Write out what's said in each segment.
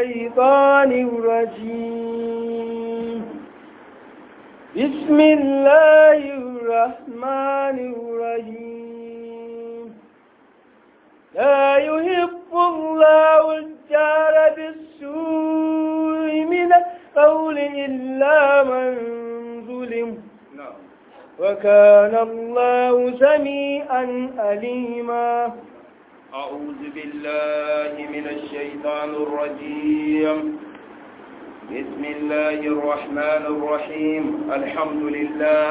الشيطان الرجيم بسم الله الرحمن الرحيم لا يحب الله الجار بالسوء من القول إلا من ظلم وكان الله سميعا أليما أعوذ بالله من الشيطان الرجيم بسم الله الرحمن الرحيم الحمد لله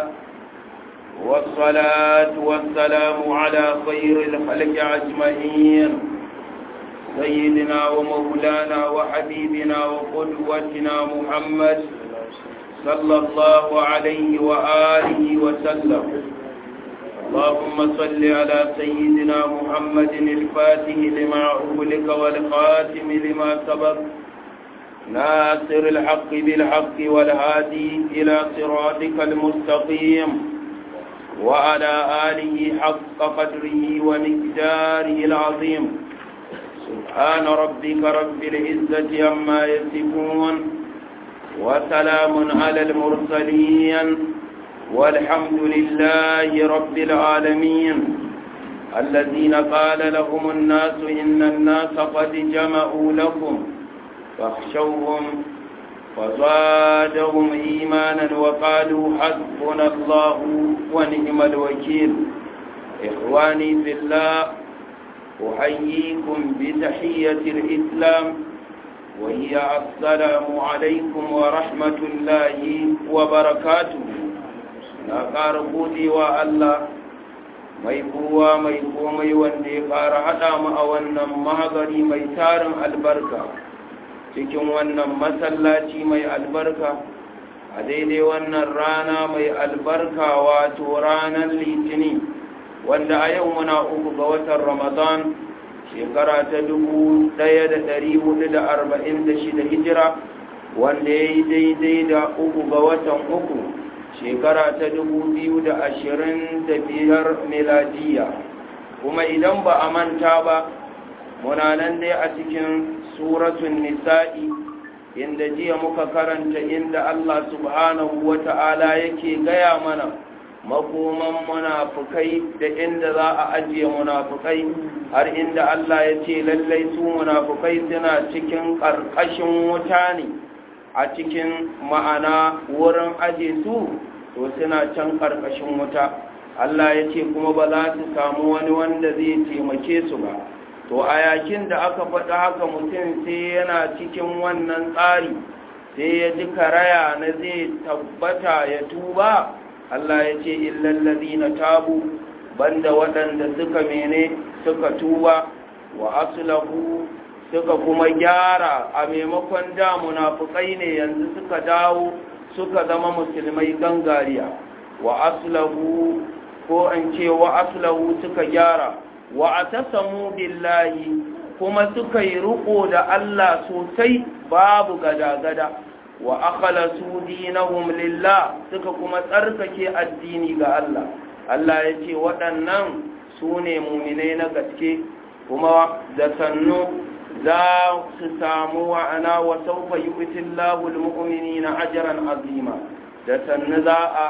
والصلاة والسلام على خير الخلق أجمعين سيدنا ومولانا وحبيبنا وقدوتنا محمد صلى الله عليه وآله وسلم اللهم صل على سيدنا محمد الفاتح لما أغلق والخاتم لما سبق ناصر الحق بالحق والهادي إلى صراطك المستقيم وعلى آله حق قدره ومقداره العظيم سبحان ربك رب العزة عما يصفون وسلام على المرسلين والحمد لله رب العالمين الذين قال لهم الناس إن الناس قد جمعوا لكم فاخشوهم فزادهم إيمانا وقالوا حسبنا الله ونعم الوكيل إخواني في الله أحييكم بتحية الإسلام وهي السلام عليكم ورحمة الله وبركاته na ƙara godewa Allah mai kowa mai komai wanda ya ƙara haɗa mu a wannan mahagari mai tarin albarka cikin wannan masallaci mai albarka a daidai wannan rana mai albarka wato ranar litini wanda a yau muna uku ga watan ramadan shekara ta dubu ɗaya da ɗari hudu da arba'in da shida hijira wanda ya yi daidai da uku ga watan uku shekara ta dubu biyu da ashirin da biyar miladiya kuma idan ba a manta ba muna nan dai a cikin suratun nisa'i inda jiya muka karanta inda Allah subhanahu wa ta'ala yake gaya mana makoman munafukai da inda za a ajiye munafukai har inda Allah ya ce lallai su munafukai suna cikin ƙarƙashin wuta ne a cikin ma'ana wurin aje su to suna can ƙarƙashin wuta Allah ya ce kuma ba za su samu wani wanda zai taimake su ba to a yakin da aka faɗa haka mutum sai yana cikin wannan tsari sai ya ji karaya na zai tabbata ya tuba Allah ya ce illallazi na tabu banda waɗanda suka mene suka tuba wa aslahu suka kuma gyara a maimakon da munafukai ne yanzu suka dawo suka zama musulmai gangariya wa aslahu ko an ce wa aslahu suka gyara wa atasamu billahi kuma suka yi riko da Allah sosai babu gada-gada wa akhlasu dinahum lillah suka kuma tsarkake addini ga Allah Allah ya ce waɗannan su ne muminai na gaske kuma da sannu za su samu wa'ana wa saufa yi witin lahul mu'mini na ajiyar azima da sannu za a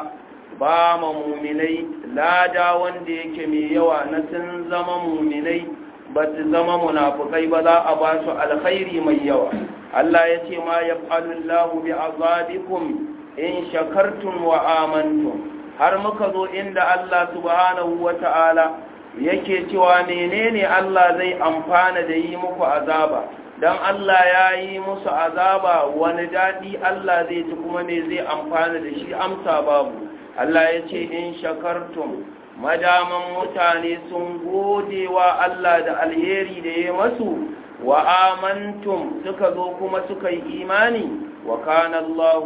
ba ma muminai lada wanda yake mai yawa na sun zama muminai ba su zama munafukai ba za a ba su alkhairi mai yawa Allah ya ce ma ya lahu bi azabikum in shakartum wa amantum har muka zo inda Allah subhanahu wa ta'ala yake cewa menene Allah zai amfana da yi muku azaba dan Allah ya yi musu azaba wani daɗi Allah zai ci kuma ne zai amfana da shi amsa babu Allah ya ce in shakartum madaman mutane sun gode wa Allah da alheri da ya masu wa amantum suka zo kuma suka yi imani wa kana Allah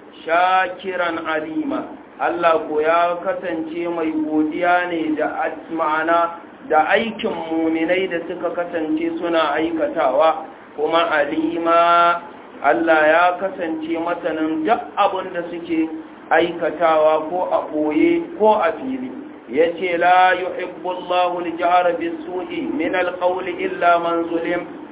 shakiran alima Allah ko ya kasance mai godiya ne da ma'ana da aikin muminai da suka kasance suna aikatawa kuma alima Allah ya kasance masanin duk abin da suke aikatawa ko a ɓoye ko a fili ya ce la yuhibbu Allahu al-jahra bis-su'i min al-qawli illa man zulim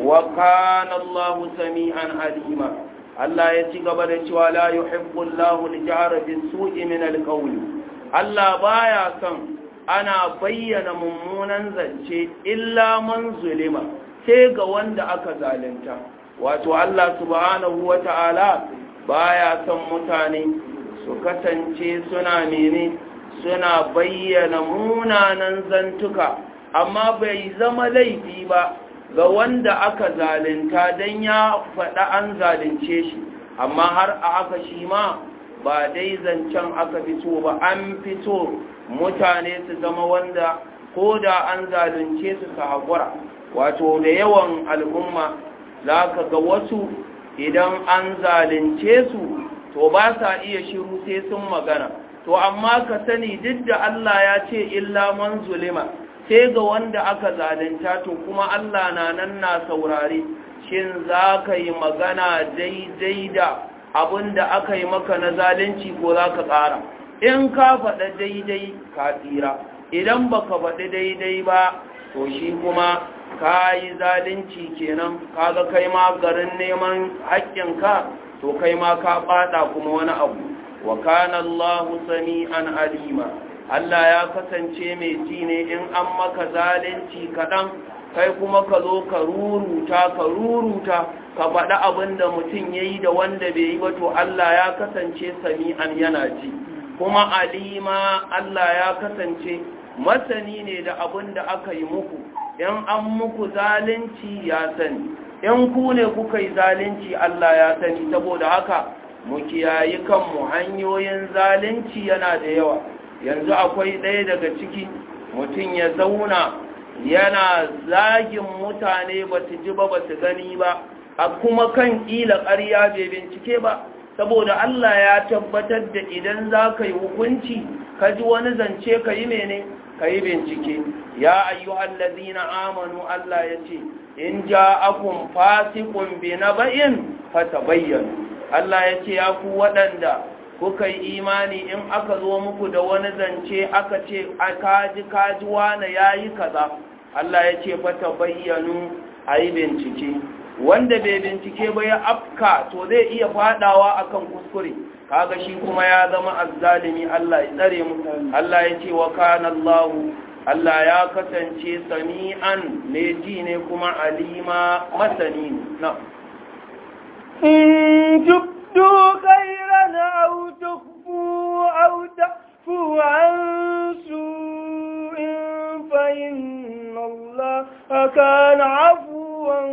wa kana Allahu sami'an alima Allah ya ci gaba da cewa la yuhibbu Allahu al-jahra bis-su'i min al-qawl Allah baya son ana bayyana mummunan zance illa man zulima sai ga wanda aka zalunta wato Allah subhanahu wata'ala baya son mutane su kasance suna mene suna bayyana munanan zantuka amma bai zama laifi ba ga wanda aka zalunta don ya faɗa an zalunce shi amma har a haka shi ma ba dai zancen aka fito ba an fito mutane su zama wanda ko da an zalunce su su haƙura wato da yawan al'umma za ka ga wasu idan an zalunce su to ba sa iya shiru sai sun magana to amma ka sani duk da Allah ya ce illa man zulima sai ga wanda aka zalunta to kuma Allah na nan na saurare shin za ka yi magana daidai da abin da aka yi maka na zalunci ko za ka ƙara in ka faɗa daidai ka tsira idan ba ka faɗi daidai ba to shi kuma ka yi zalunci kenan kaga kai ma garin neman haƙƙinka to kai ma ka ɓaɗa kuma wani abu wa kana Allahu sami'an alima Allah ya kasance mai ji ne in an maka zalunci kaɗan kai kuma ka zo ka ruruta ka ruruta ka faɗi abin da mutum ya yi da wanda bai yi ba to Allah ya kasance sami'an yana ji kuma alima Allah ya kasance masani ne da abin da aka yi muku in an muku zalunci ya sani in ku ne kuka yi zalunci Allah ya sani saboda haka mu kiyayi kanmu hanyoyin zalunci yana da yawa yanzu akwai ɗaya daga ciki mutum ya zauna yana zagin mutane ba su ji ba ba su gani ba a kuma kan ƙila ƙarya bai bincike ba saboda Allah ya tabbatar da idan za ka yi hukunci ka ji wani zance ka yi mene ka yi bincike ya ayyuhal ladina amanu Allah ya ce in ja'akum fasiqun bi naba'in fatabayyanu Allah ya ce ya ku waɗanda kuka yi imani in aka zo muku da wani zance aka ce a kaji kaji wane yayi kaza Allah ya ce fatabayyanu ayi bincike wanda bai bincike ba ya afka to zai iya fadawa akan kuskure kaga shi kuma ya zama azzalimi Allah ya tsare mu Allah ya ce wa kana Allah Allah ya kasance sami'an ne ji ne kuma alima masani na in tubdu khairan aw tukhfu aw tafu an su'in fa inna Allah kana 'afuwan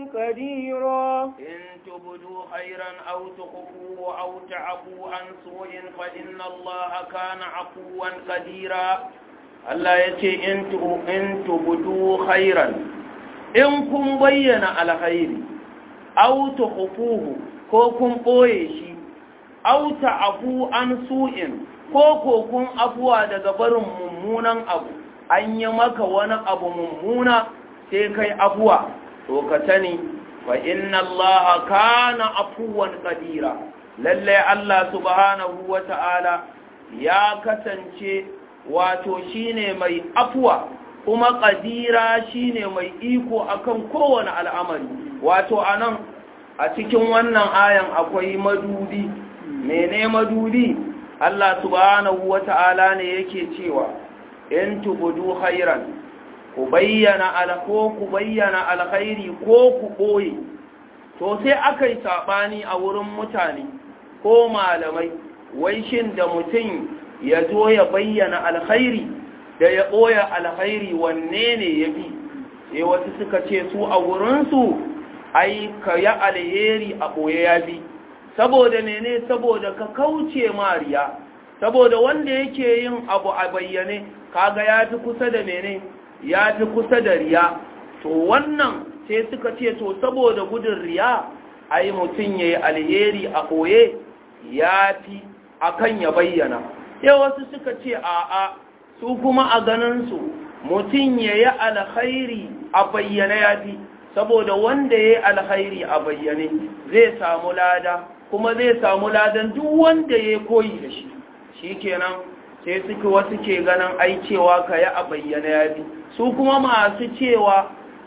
قديرا إن تبدوا خيرا أو تخفوه أو تعفوا عن سوء فإن الله كان عفوا قديرا Allah ya ce in tubudu khairan in kun bayyana alkhairi aw tukhfuhu ko kun boye shi aw ta'fu an su'in ko ko kun afuwa daga barin mummunan abu an yi maka wani abu mummuna sai kai afuwa to ka sani wa inna allaha kana afuwan qadira lalle Allah subhanahu wata'ala ya kasance wato shine mai afuwa kuma qadira shine mai iko akan kowane al'amari wato anan a cikin wannan ayan akwai madudi mene madudi Allah subhanahu wata'ala ne yake cewa in tubudu khairan ku bayyana ko ku bayyana alkhairi ko ku ɓoye to sai aka yi saɓani a wurin mutane ko malamai wai shin da mutum ya zo ya bayyana alkhairi da ya ɓoye alkhairi wanne ne ya bi sai wasu suka ce su a wurinsu ai ka yi alheri a ɓoye ya bi saboda mene saboda ka kauce mariya saboda wanda yake yin abu a bayyane kaga ya fi kusa da mene ya fi kusa da riya to wannan sai suka ce to saboda gudun riya ai mutum ya yi alheri a ɓoye ya fi akan ya bayyana sai wasu suka ce a'a su kuma a ganinsu mutum ya yi alkhairi a bayyana ya fi saboda wanda ya yi alkhairi a bayyane zai samu lada kuma zai samu ladan duk wanda ya koyi da shi shi kenan sai suka wasu ke ganin ai cewa ka yi a bayyana ya fi su kuma masu cewa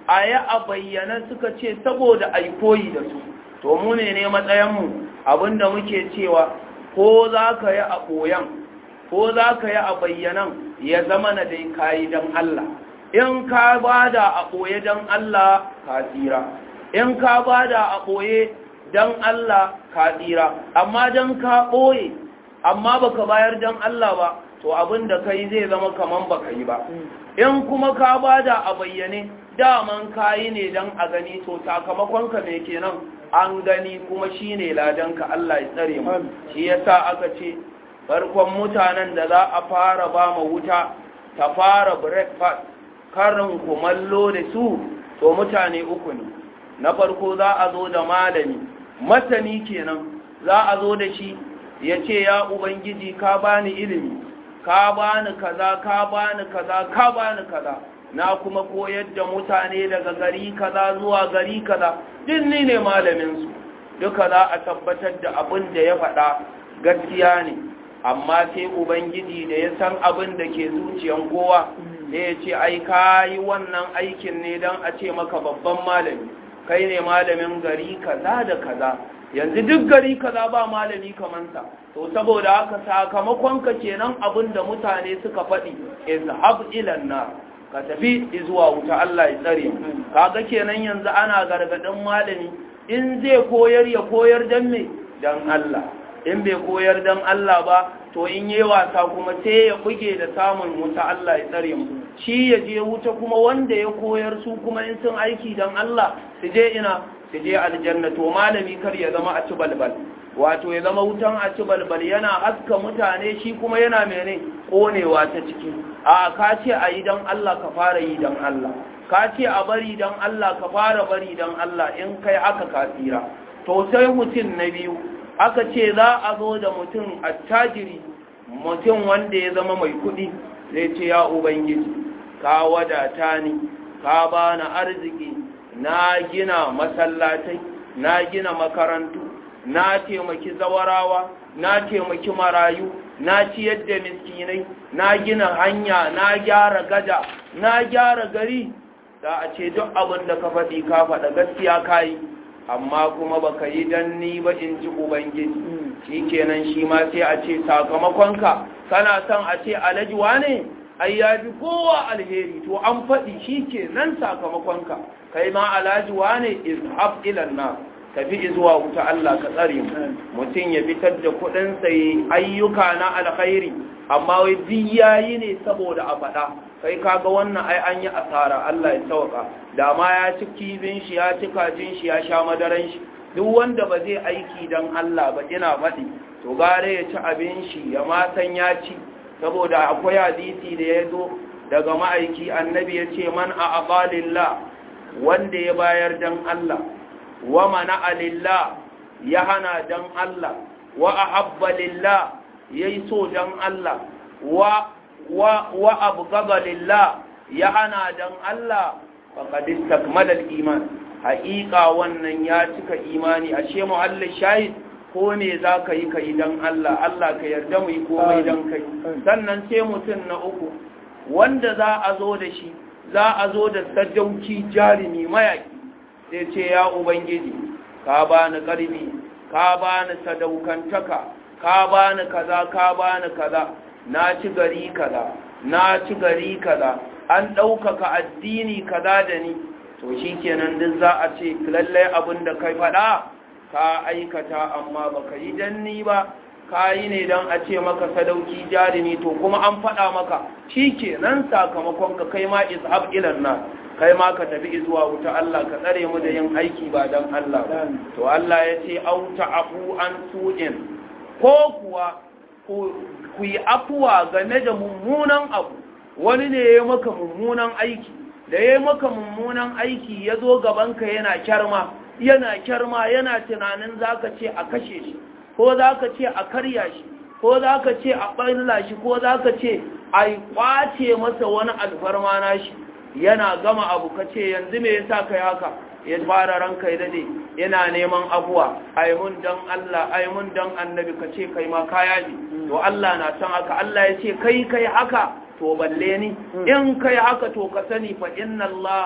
a yi a bayyana suka ce saboda a koyi da su to mu ne ne matsayinmu abinda muke cewa ko za ka yi a ɓoyan ko za ka yi a bayyanan ya zama na dai kayi don Allah in ka ba da a ɓoye don Allah ka tsira in ka ba da a ɓoye don Allah ka tsira amma don ka ɓoye amma baka bayar don Allah ba to abin da kai zai zama kaman baka yi ba in kuma ka ba da a bayyane daman kayi ne don a gani to sakamakonka mai kenan an gani kuma shi ne ladanka Allah ya tsare mu shi yasa aka ce farkon mutanen da za a fara ba ma wuta ta fara breakfast karin kumallo da su to mutane uku ne na farko za a zo da malami masani kenan za a zo da shi ya ce ya ubangiji ka bani ilimi ka bani kaza ka bani kaza ka bani kaza na kuma koyar da mutane daga gari kaza zuwa gari kaza din ni ne malaminsu duka za a tabbatar da abin da ya faɗa gaskiya ne amma sai ubangiji da ya san abin da ke zuciyan kowa da ya ce ai ka yi wannan aikin ne don a ce maka babban malami kai ne malamin gari kaza da kaza yanzu duk gari kaza ba malami kamansa to saboda haka sakamakonka kenan abin da mutane suka faɗi izhab ilan nar ka tafi zuwa wuta Allah ya tsare kaga kenan yanzu ana gargadin malami in zai koyar ya koyar dan me dan Allah in bai koyar dan Allah ba to in yi wasa kuma sai ya buge da samun wuta Allah ya tsare mu shi ya je wuta kuma wanda ya koyar su kuma in sun aiki dan Allah su je ina su je aljanna to malami kar ya zama a ci balbal wato ya zama wutan a ci balbal yana haska mutane shi kuma yana mene konewa ta ciki a ka ce a yi don Allah ka fara yi don Allah ka ce a bari don Allah ka fara bari don Allah in kai aka ka tsira to sai mutum na biyu aka ce za a zo da mutum attajiri mutum wanda ya zama mai kuɗi zai ce ya ubangiji ka wadata ni ka bani arziki na gina masallatai na gina makarantu na taimaki zawarawa na taimaki marayu na ciyar da miskinai na gina hanya na gyara gada na gyara gari da a ce duk abin da ka faɗi ka faɗa gaskiya ka yi amma kuma baka yi dan ni ba in ji ubangiji shi kenan shi ma sai a ce sakamakonka kana son a ce alajuwa ne ai ya fi kowa alheri to an faɗi shi ke nan sakamakonka kai ma alajuwa ne izhab ilan na tafi zuwa wuta Allah ka tsare mu mutum ya fitar da kuɗin sai ayyuka na alkhairi amma wai duk yayi ne saboda a faɗa kai kaga wannan ai an yi asara Allah ya sauka da ma ya ci kibin shi ya ci kajin shi ya sha madaran shi duk wanda ba zai aiki dan Allah ba ina faɗi to gare ya ci abin shi ya ma san ya ci saboda akwai hadisi da ya zo daga ma'aiki annabi ya ce man a aqalillah wanda ya bayar dan Allah wa mana alillah ya hana dan Allah wa ahabba lillah yayi so dan Allah wa wa wa abghada lillah ya hana dan Allah faqad istakmala al-iman haqiqa wannan ya cika imani ashe muhallin shahid ko me za ka yi ka yi don Allah, Allah ka yarda mu yi komai don kai. Sannan sai mutum na uku, wanda za a zo da shi, za a zo da sadauki jarumi mayaki, sai ce ya Ubangiji, ka ba ni ƙarfi, ka ba ni sadaukantaka, ka ba ni kaza, ka ba ni kaza, na ci gari kaza, na ci gari kaza, an ɗaukaka addini kaza da ni, to shi kenan duk za a ce lallai abin da kai faɗa. ka aikata amma baka yi danni ba ka yi ne don a ce maka sadauki jarumi to kuma an faɗa maka shi ke nan sakamakon ka kai ma ishab ilan na kai ma ka tafi zuwa wuta Allah ka tsare mu da yin aiki ba don Allah to Allah ya ce au ta'afu an su'in ko kuwa ku yi afuwa game da mummunan abu wani ne ya maka mummunan aiki da ya maka mummunan aiki ya zo gabanka yana kyarma yana kyarma yana tunanin zaka ce a kashe shi ko zaka ce a karya shi ko zaka ce a ɓalla shi ko zaka ce a kwace masa wani alfarma na shi yana gama abu ka ce yanzu me yasa kai haka ya fara ranka ya dade yana neman abuwa ai mun dan Allah ai mun dan annabi ka ce kai ma kaya ne to Allah na san haka Allah ya ce kai kai haka to balle ni in kai haka to ka sani fa inna Allah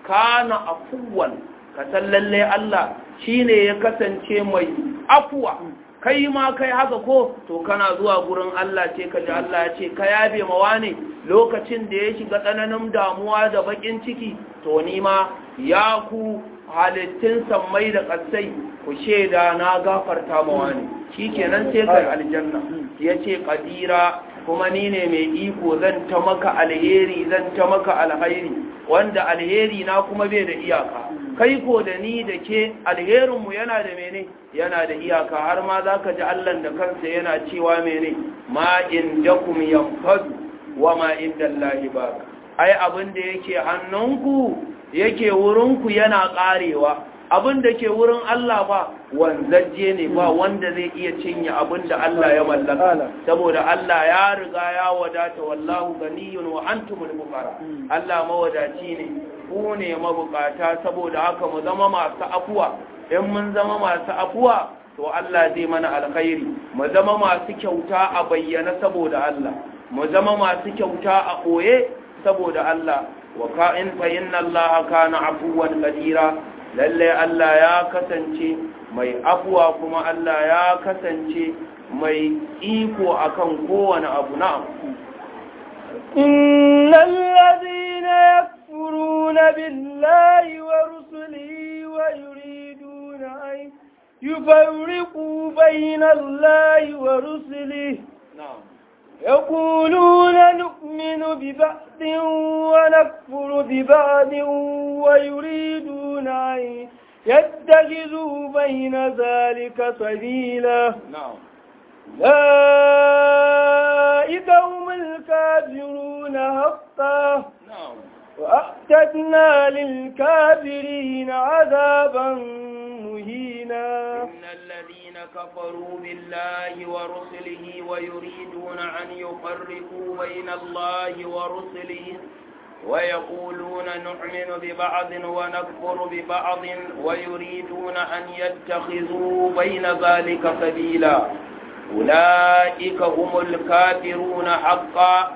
kana afuwan ka san lalle Allah shine ya kasance mai afuwa kai ma kai haka ko to kana zuwa gurin Allah ce ka ji Allah ya ce ka yabe mawa ne lokacin da ya shiga tsananin damuwa da bakin ciki to ni ma ya ku halittun sammai da ƙasai ku shaida na gafarta mawa ne shi kenan sai kai aljanna ya ce ƙadira kuma ni ne mai iko zan ta maka alheri zan ta maka alhairi wanda alheri na kuma bai da iyaka kai ko da ni da ke alherinmu yana da mene yana da iyaka har ma za ka ji allan da kansa yana cewa mene ma inda kum yanfadu wa ma inda Allahi ba ai abin da yake hannunku yake wurinku yana karewa abin da ke wurin Allah ba wanzajje ne ba wanda zai iya cinye abin da Allah ya mallaka saboda Allah ya riga ya wadata wallahu ganiyun wa antumul fuqara Allah mawadaci ne ku ne mabukata saboda haka mu zama masu afuwa in mun zama masu afuwa to Allah zai mana alkhairi mu zama masu kyauta a bayyana saboda Allah mu zama masu kyauta a koye saboda Allah wa ka'in fa inna Allah kana afuwan qadira lalle Allah ya kasance mai afuwa kuma Allah ya kasance mai iko akan kowane abu na'am innal ladhina yakfuruna billahi wa rusulihi wa yuriduna an yufarriqu bayna Allahi wa rusulihi na'am يقولون نؤمن ببعض ونكفر ببعض ويريدون أن يتخذوا بين ذلك سبيلا na'am أولئك هم الكافرون حقا na'am وأعتدنا للكافرين عذابا مهينا إن الذين كفروا بالله ورسله ويريدون أن يفرقوا بين الله ورسله ويقولون نؤمن ببعض ونكفر ببعض ويريدون أن يتخذوا بين ذلك سبيلا أولئك هم الكافرون حقا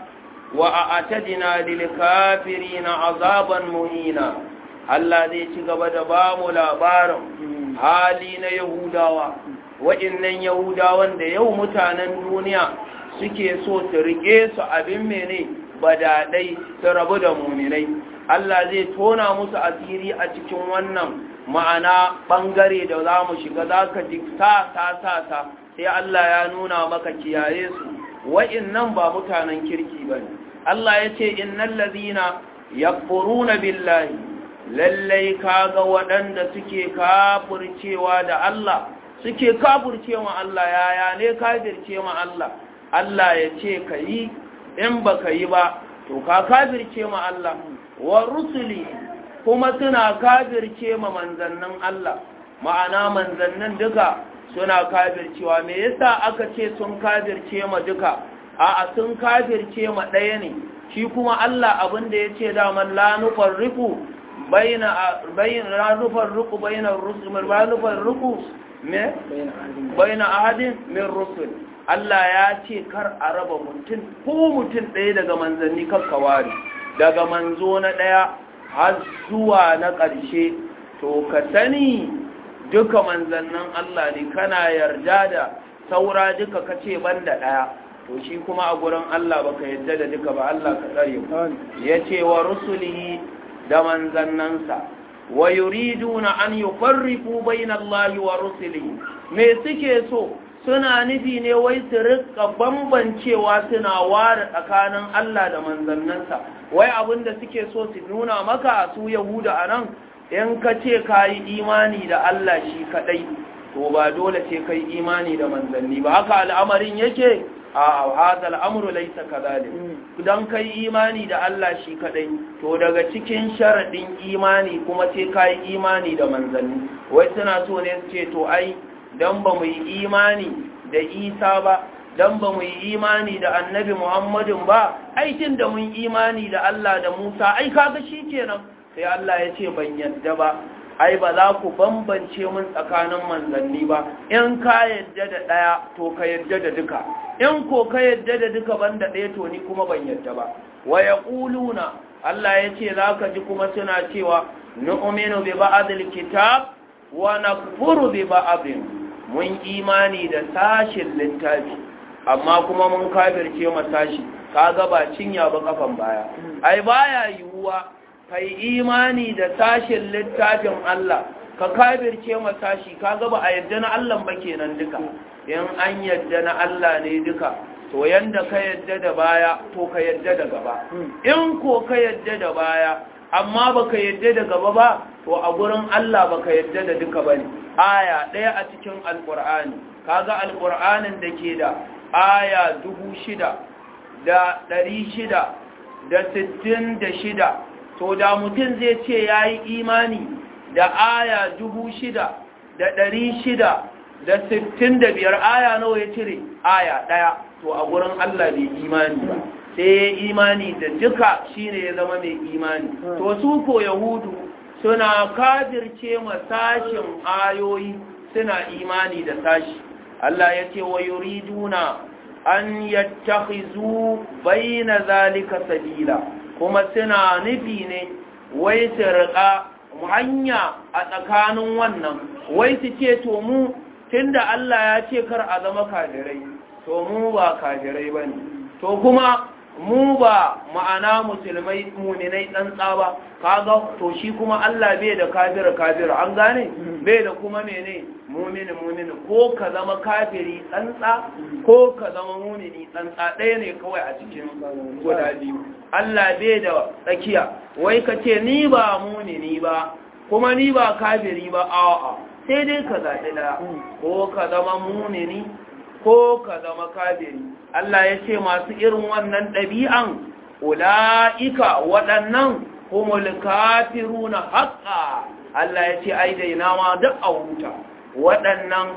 وأعتدنا للكافرين عذابا مهينا Allah zai ci gaba da ba mu labarin hali na Yahudawa, waɗannan Yahudawan da yau mutanen duniya suke so su riƙe su abin mene badadai su rabu da muminai. Allah zai tona musu asiri a cikin wannan ma'ana ɓangare da za mu shiga za ka ji sa sa sa sa sai Allah ya nuna maka kiyaye su waɗannan ba mutanen kirki ba ne. Allah ya ce innal ladhina yakfuruna billahi lallai kaga waɗanda suke kafircewa da Allah suke kafircewa Allah yaya ne kafirce ma Allah Allah ya ce ka yi in ba ka yi ba to ka kafirce ma Allah wa rusuli kuma suna kafirce ma manzannin Allah ma'ana manzannin duka suna kafircewa me yasa aka ce sun kafirce ma duka a'a sun kafirce ma ɗaya ne shi kuma Allah abin da ya ce daman la nufarriqu bayna bayna la nufarriqu bayna ar-rusul la nufarriqu me bayna ahadin min rusul Allah ya ce kar a raba mutum ko mutum ɗaya daga manzanni kakkawari daga manzo na ɗaya har zuwa na ƙarshe to ka sani duka manzannin Allah ne kana yarda da saura duka kace banda ɗaya to shi kuma a gurin Allah baka yadda da duka ba Allah ka tsare mu yace wa rusulihi da manzannansa wa yuriduna an yufarriqu bayna Allah wa rusulihi me suke so suna nufi ne wai su rika bambancewa suna ware tsakanin Allah da manzannansa wai abinda suke so su nuna maka su Yahuda anan in ka ce ka yi imani da Allah shi kadai to ba dole ce kai imani da manzanni ba haka al'amarin yake a hadal amru laysa kadhalik dan kai imani da Allah shi kadai to daga cikin sharadin imani kuma sai kai imani da manzanni wai suna so ne su ce to ai dan ba mu yi imani da Isa ba dan ba mu yi imani da Annabi Muhammadin ba aikin da mun imani da Allah da Musa ai kaga shikenan sai Allah ya ce ban yadda ba ai ba za ku bambance mun tsakanin manzanni ba in ka yadda da ɗaya to ka yadda da duka in ko ka yadda da duka banda ɗaya to ni kuma ban yadda ba wa yaquluna Allah ya ce za ka ji kuma suna cewa nu'minu bi ba'dil kitab wa nakfuru bi ba'din mun imani da sashin littafi amma kuma mun kafirce ma sashi kaga ba cinya ba kafan baya ai baya yiwuwa kai imani da sashin littafin Allah ka kafirce ma sashi kaga ba a yadda na Allah ba kenan duka in an yadda na Allah ne duka to yanda ka yadda da baya to ka yadda da gaba in ko ka yadda da baya amma baka yadda da gaba ba to a gurin Allah baka yadda da duka bane aya ɗaya a cikin alqur'ani kaga alqur'anin da ke da aya dubu shida da ɗari shida da sittin da shida to da mutum zai ce ya yi imani da aya dubu shida da ɗari shida da sittin da biyar aya nawa ya cire aya ɗaya to a gurin Allah bai imani ba sai ya imani da duka shine ya zama mai imani to su ko yahudu suna kafirce ma sashin ayoyi suna imani da sashi Allah ya ce wa yuriduna an yattakhizu bayna zalika sabila kuma suna nufi ne wai su riƙa hanya a tsakanin wannan wai su ce to mu tunda Allah ya ce kar a zama kafirai to mu ba kafirai bane to kuma mu ba ma'ana musulmai muminai tsantsa ba kaga to shi kuma Allah bai da kafira kafira an gane bai da kuma mene mumini mumini ko ka zama kafiri tsantsa ko ka zama mumini tsantsa ɗaya ne kawai a cikin guda biyu Allah bai da tsakiya wai ka ce ni ba mumini ba kuma ni ba kafiri ba a'a sai dai ka zaɓi ɗaya ko ka zama mumini ko ka zama kafiri Allah ya ce masu irin wannan ɗabi'an ula'ika waɗannan humul kafiruna haƙƙa Allah ya ce ai dai nama duk a huta waɗannan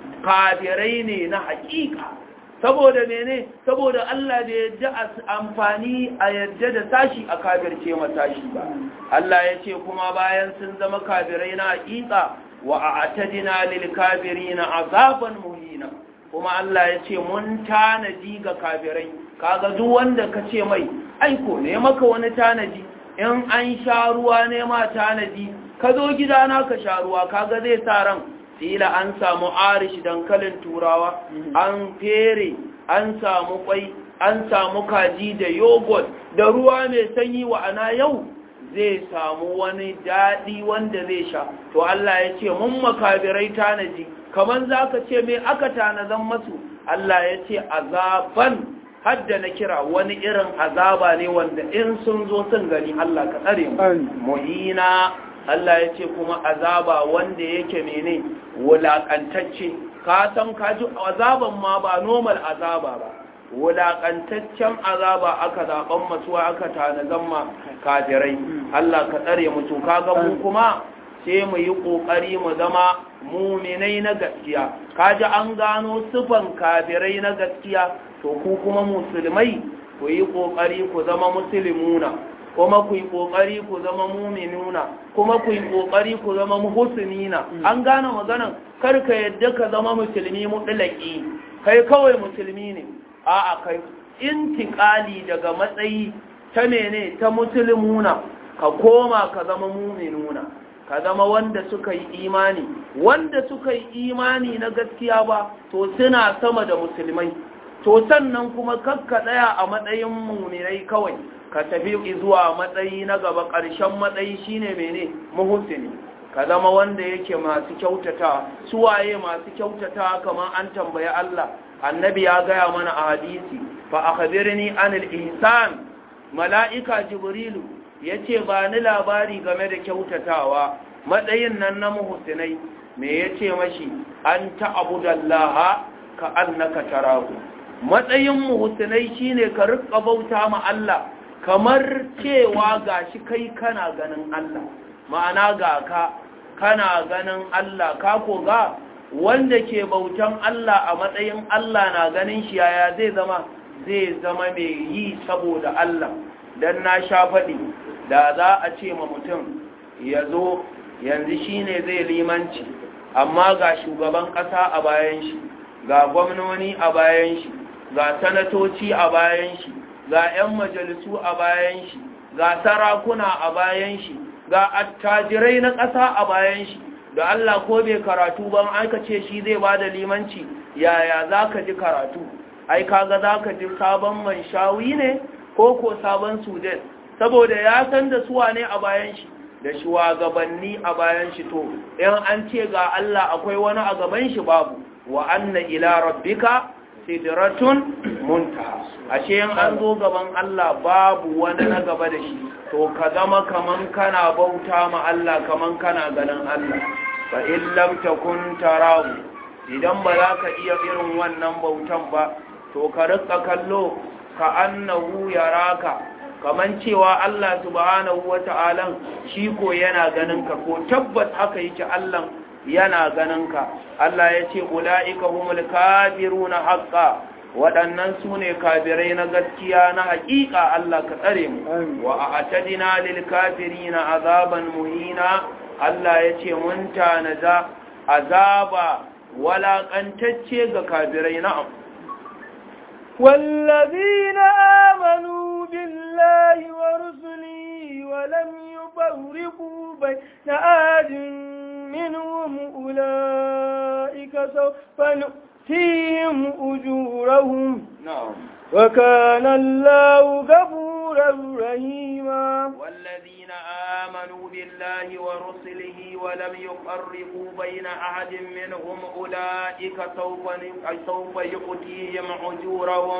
kafirai ne na haƙiƙa saboda mene saboda Allah da yadda amfani a yadda da tashi a kafirce ma tashi ba Allah ya ce kuma bayan sun zama kafirai na haƙiƙa wa a'tadina lil kafirina azaban muhina kuma Allah ya ce mun tanaji ga kafirai kaga duk wanda ka ce mai aiko ne maka wani tanaji in an sha ruwa ne ma tanaji ka zo gidana ka sha ruwa kaga zai sa ran kila an samu arish dankalin turawa an fere an samu kwai an samu kaji da yogurt da ruwa mai sanyi wa ana yau zai samu wani daɗi wanda zai sha to Allah ya ce mun makabirai tanaji kamar za ka ce mai aka tanazan masu Allah ya ce azaban hadda na kira wani irin azaba ne wanda in sun zo sun gani Allah ka tsare mu muhina Allah ya ce kuma azaba wanda yake mene wulakantacce ka san ka ji azaban ma ba normal azaba ba wulaƙantaccen azaba aka zaɓen masuwa aka tanazan ma kafirai Allah ka tsare mu to kaga mu kuma sai mu yi ƙoƙari mu zama muminai na gaskiya kaji an gano sifan kafirai na gaskiya to ku kuma musulmai ku yi ƙoƙari ku zama musulmuna kuma ku yi ƙoƙari ku zama muminuna kuma ku yi ƙoƙari ku zama muhusnina an gane maganan kar ka yadda ka zama musulmi mutlaki kai kawai musulmi ne a'a kai intiƙali daga matsayi ta mene ta musulmuna ka koma ka zama muminuna ka zama wanda suka yi imani wanda suka yi imani na gaskiya ba to suna sama da musulmai to sannan kuma kakka tsaya a matsayin muminai kawai ka tafi zuwa matsayi na gaba ƙarshen matsayi shine mene muhusini ka zama wanda yake masu kyautata suwaye masu kyautata kamar an tambayi Allah annabi ya gaya mana a hadisi fa akhbirni anil ihsan mala'ika jibrilu yace ba ni labari game da kyautatawa matsayin nan na muhsinai me yace mashi an ta'budallaha ka annaka tarahu matsayin muhsinai shine ka rika bauta ma Allah kamar cewa gashi kai kana ganin Allah ma'ana ga ka kana ganin Allah ka ko ga wanda ke bautan Allah a matsayin Allah na ganin shi yaya zai zama zai zama mai yi saboda Allah dan na sha faɗi da za a ce ma mutum ya zo yanzu shi ne zai limanci amma ga shugaban ƙasa a bayan shi ga gwamnoni a bayan shi ga sanatoci a bayan shi ga 'yan majalisu a bayan shi ga sarakuna a bayan shi ga attajirai na ƙasa a bayan shi da Allah ko bai karatu ban aka ce shi zai ba da limanci yaya za ka ji karatu ai kaga za ka ji sabon man shawi ne ko ko sabon sudan saboda ya san da suwa ne a bayan shi da shugabanni a bayan shi to in an ce ga Allah akwai wani a gaban shi babu wa anna ila rabbika sidratun muntaha ashe in an zo gaban Allah babu wani na gaba da shi to ka zama kaman kana bauta ma Allah kaman kana ganin Allah fa in lam takun tarahu idan ba za ka iya irin wannan bautan ba to ka rika kallo ka annahu yaraka kaman cewa Allah subhanahu wata'ala shi ko yana ganin ka ko tabbas haka yake Allah yana ganin ka Allah ya ce ula'ika humul kafiruna haqqa waɗannan su ne kafirai na gaskiya na haƙiƙa Allah ka tsare mu wa a'tadina lil kafirina azaban muhina Allah ya ce mun tanaza azaba walaƙantacce ga kafirai na'am والذين آمنوا بالله ورسله ولم يفرقوا بين أحد منهم أولئك سوف نؤتيهم أجورهم نعم وكان الله غفورا رحيما والذين آمنوا بالله ورسله ولم يفرقوا بين أحد منهم أولئك سوف سوف يؤتيهم أجورهم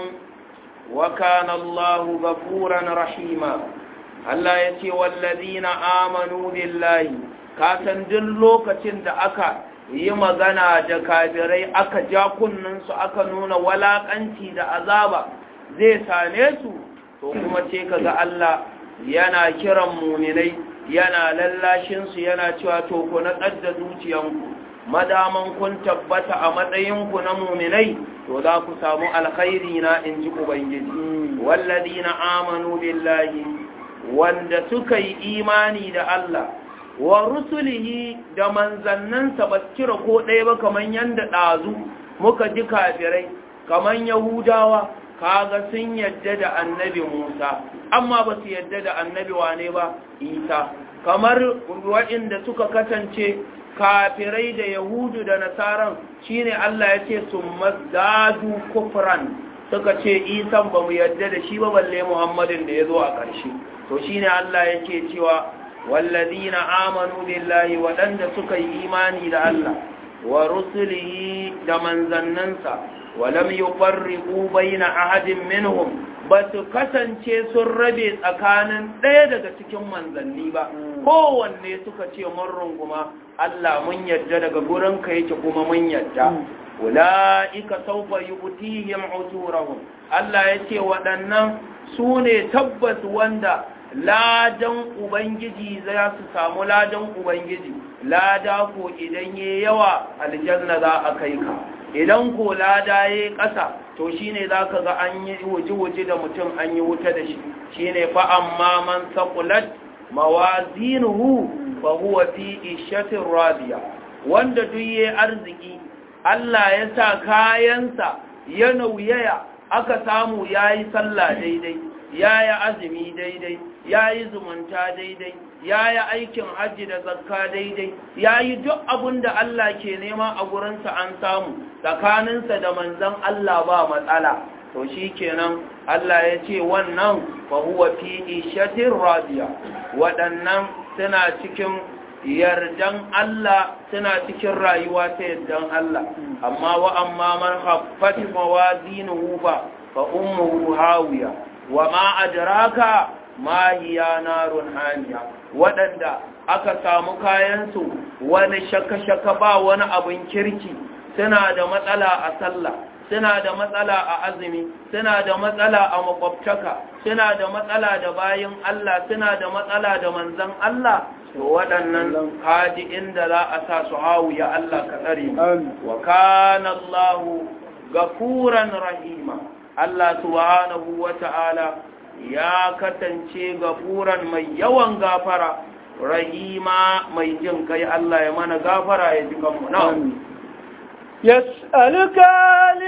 وكان الله غفورا رحيما Allah ya ce wallazina amanu billahi ka san duk lokacin da aka yi magana da kafirai aka ja kunninsu aka nuna walakanci da azaba zai same su to kuma ce kaga Allah yana kiran muminai yana lallashinsu yana cewa to ku na da zuciyanku madaman kun tabbata a matsayinku na muminai to za ku samu alkhairi na in ji ubangiji wallazina amanu billahi wanda suka yi imani da Allah wa rusulihi da manzannansa ba kira ko ɗaya ba kaman yanda ɗazu muka ji kafirai kaman yahudawa kaga sun yadda da annabi Musa amma ba su yadda da annabi wane ba Isa kamar waɗanda suka kasance kafirai da yahudu da nasaran shine Allah ya ce su mazdadu kufran suka ce isan ba mu yadda da shi ba balle muhammadin da ya zo a ƙarshe to shine Allah yake cewa wallazina amanu billahi waɗanda suka yi imani da Allah wa rusulihi da manzannansa walam yufarriqu baina ahadin minhum ba su kasance sun rabe tsakanin ɗaya daga cikin manzanni ba kowanne suka ce mun runguma Allah mun yadda daga gurinka yake kuma mun yadda ula'ika saufa yu'tihim ujurahum Allah yace waɗannan su ne tabbas wanda ladan ubangiji za su samu ladan ubangiji lada ko idan yayi yawa aljanna za a kai ka idan ko lada yayi ƙasa to shine zaka ga an yi wuji-wuji da mutum an yi wuta da shi shine fa amma man saqulat mawazinuhu fa huwa fi ishatin radiya wanda duk yayi arziki Allah ya sa kayansa ya nauyaya aka samu yayi sallah daidai yayi azumi daidai yayi zumunta daidai yayi aikin hajji da zakka daidai yayi duk abin da Allah ke nema a gurinsa an samu tsakaninsa da manzon Allah ba matsala to shikenan Allah ya ce wannan fa huwa fi ishatin radiya waɗannan suna cikin yardan Allah suna cikin rayuwa ta yardan Allah amma wa amma man haffat mawazinuhu fa fa ummuhu hawiya wa ma adraka ma hiya narun haniya wadanda aka samu kayan su wani shaka-shaka ba wani abin kirki suna da matsala a sallah suna da matsala a azumi suna da matsala a makwabtaka suna da matsala da bayin Allah suna da matsala da manzan Allah to waɗannan kaji inda za a sa su hawu ya Allah ka tsare mu wa kana Allah gafuran rahima Allah subhanahu wata'ala ya katance gafuran mai yawan gafara rahima mai jin kai Allah ya mana gafara ya ji kanmu na'am يسألك أهل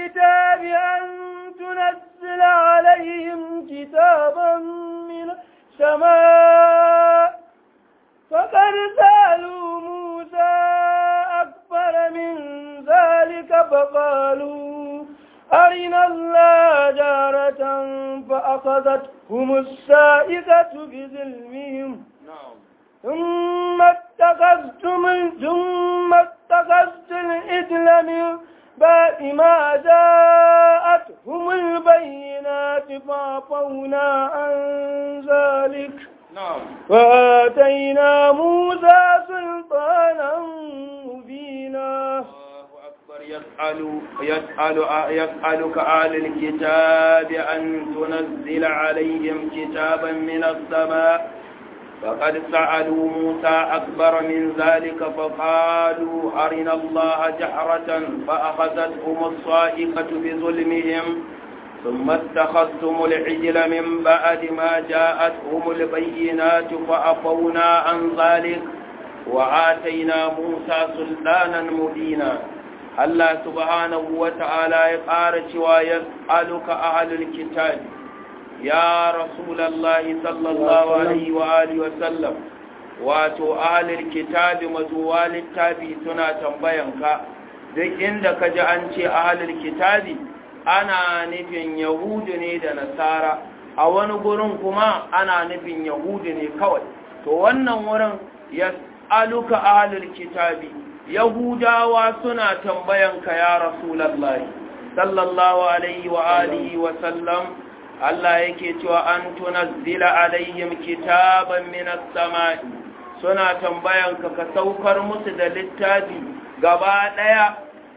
الكتاب أن تنزل عليهم كتابا من السماء فقد سألوا موسى أكبر من ذلك فقالوا أرنا الله جارة فأخذتهم السائقة بظلمهم ثم اتخذتم ثم اتخذت الإثم من بعد ما جاءتهم البينات فعفونا عن ذلك وآتينا موسى سلطانا مبينا يسأل يسأل يسألك أهل الكتاب أن تنزل عليهم كتابا من السماء فقد سألوا موسى أكبر من ذلك فقالوا أرنا الله جهرة فأخذتهم الصائقة بظلمهم ثم اتخذتم العجل من بعد ما جاءتهم البينات فأفونا عن ذلك وآتينا موسى سلطانا مبينا الله سبحانه وتعالى يقارش ويسألك أهل الكتاب يا رسول الله صلى الله عليه وآله وسلم wato ahalil kitabi mazuwa littafi suna tambayanka duk inda ka ji an ce ahalil kitabi ana nufin yahudu ne da nasara a wani gurin kuma ana nufin yahudu ne kawai to wannan wurin ya aluka ahalil kitabi yahudawa suna tambayanka ya rasulallahi sallallahu alaihi wa alihi wa sallam Allah yake cewa an tunazzila alaihim kitaban minas sama'i suna tambayanka ka saukar musu da littafi gaba daya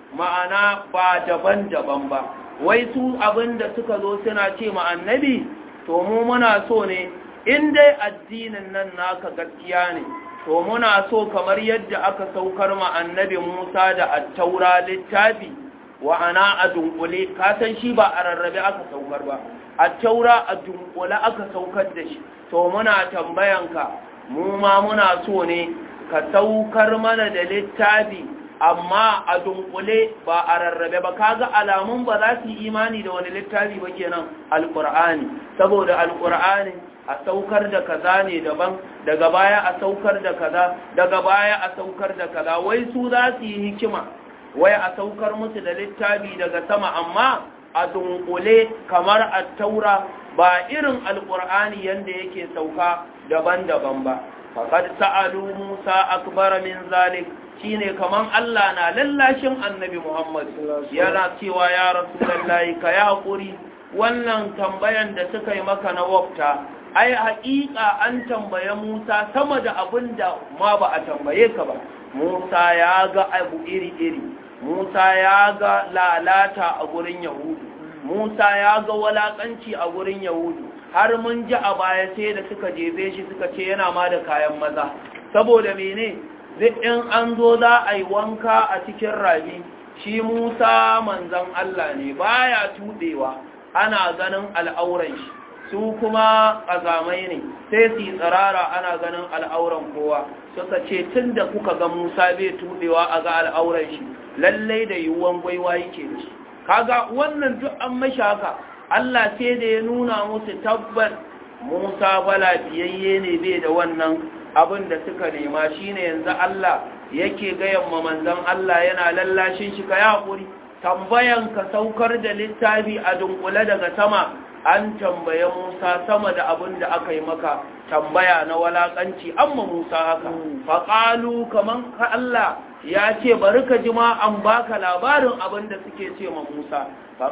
ma'ana ba daban-daban ba wai su abinda suka zo suna ce ma annabi to mu muna so ne in dai addinin nan naka gaskiya ne to muna so kamar yadda aka saukar ma annabi Musa da attaura littafi wa ana a dunkule ka san shi ba a rarrabe aka saukar ba attaura a dunkule aka saukar da shi to muna tambayanka mu ma muna so ne ka saukar mana da littafi amma a dunkule ba a rarrabe ba kaga alamun ba za su yi imani da wani littafi ba kenan alqur'ani saboda alqur'ani a saukar da kaza ne daban daga baya a saukar da kaza daga baya a saukar da kaza wai su za su yi hikima wai a saukar musu da littafi daga sama amma a dunkule kamar a taura ba irin alkur'ani yanda yake sauka daban-daban ba faqad sa'alu musa akbar min zalik shine kaman Allah na lallashin annabi Muhammad yana cewa ya rasulullahi ka ya hakuri wannan tambayan da suka yi maka na wafta ai haƙiƙa an tambaye Musa sama da abin da ma ba a tambaye ka ba Musa ya ga abu iri-iri Musa ya ga lalata a gurin Yahudu Musa ya ga walakanci a gurin Yahudu har mun ji a baya sai da suka jefe shi suka ce yana ma da kayan maza saboda mene zai in an zo za a yi wanka a cikin rabi shi Musa manzon Allah ne baya tudewa ana ganin al'auran shi su kuma ƙazamai ne sai su yi tsirara ana ganin al'auran kowa suka ce tun da kuka ga musa bai tuɗewa a ga al'auran shi lallai da yiwuwan gwaiwa yake da shi kaga wannan duk an mashi haka allah sai da ya nuna musu tabbat musa bala biyayye ne bai da wannan abin da suka nema shine yanzu allah yake gayan ma manzon allah yana lallashin shi ka yi haƙuri tambayan ka saukar da littafi a dunkule daga sama an tambaye Musa sama da abin da aka yi maka tambaya na walakanci amma Musa haka faƙalu kaman ka Allah ya ce bari ka ji ma an baka labarin abin da suke ce ma Musa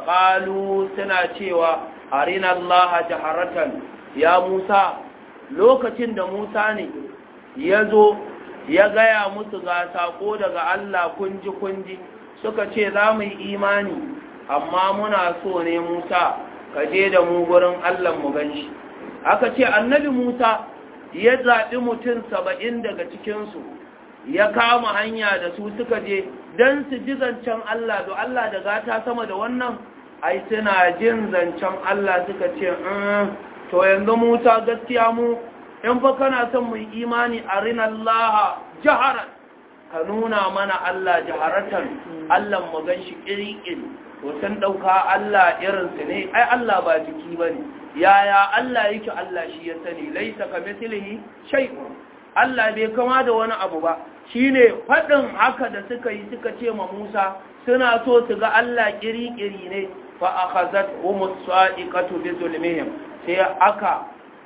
faƙalu suna cewa arina Allah jaharatan ya Musa lokacin da Musa ne ya zo ya gaya musu ga sako daga Allah kunji kunji suka ce za mu yi imani amma muna so ne Musa ka je da mu gurin Allah mu ganshi aka ce annabi Musa ya zaɓi mutum saba'in daga cikinsu ya kama hanya da su suka je don su ji zancen Allah da Allah da gata sama da wannan ai suna jin zancen Allah suka ce to yanzu Musa gaskiya mu in fa kana son mu imani a Allah jaharan ka nuna mana Allah jaharatan Allah mu ganshi kirkin to sun dauka Allah irin su ne ai Allah ba jiki bane yaya Allah yake Allah shi ya sani laisa kamithlihi shay'un Allah bai kama da wani abu ba shine fadin haka da suka yi suka ce ma Musa suna so su ga Allah kiri-kiri ne fa akhazat humus sa'iqatu bi zulmihim sai aka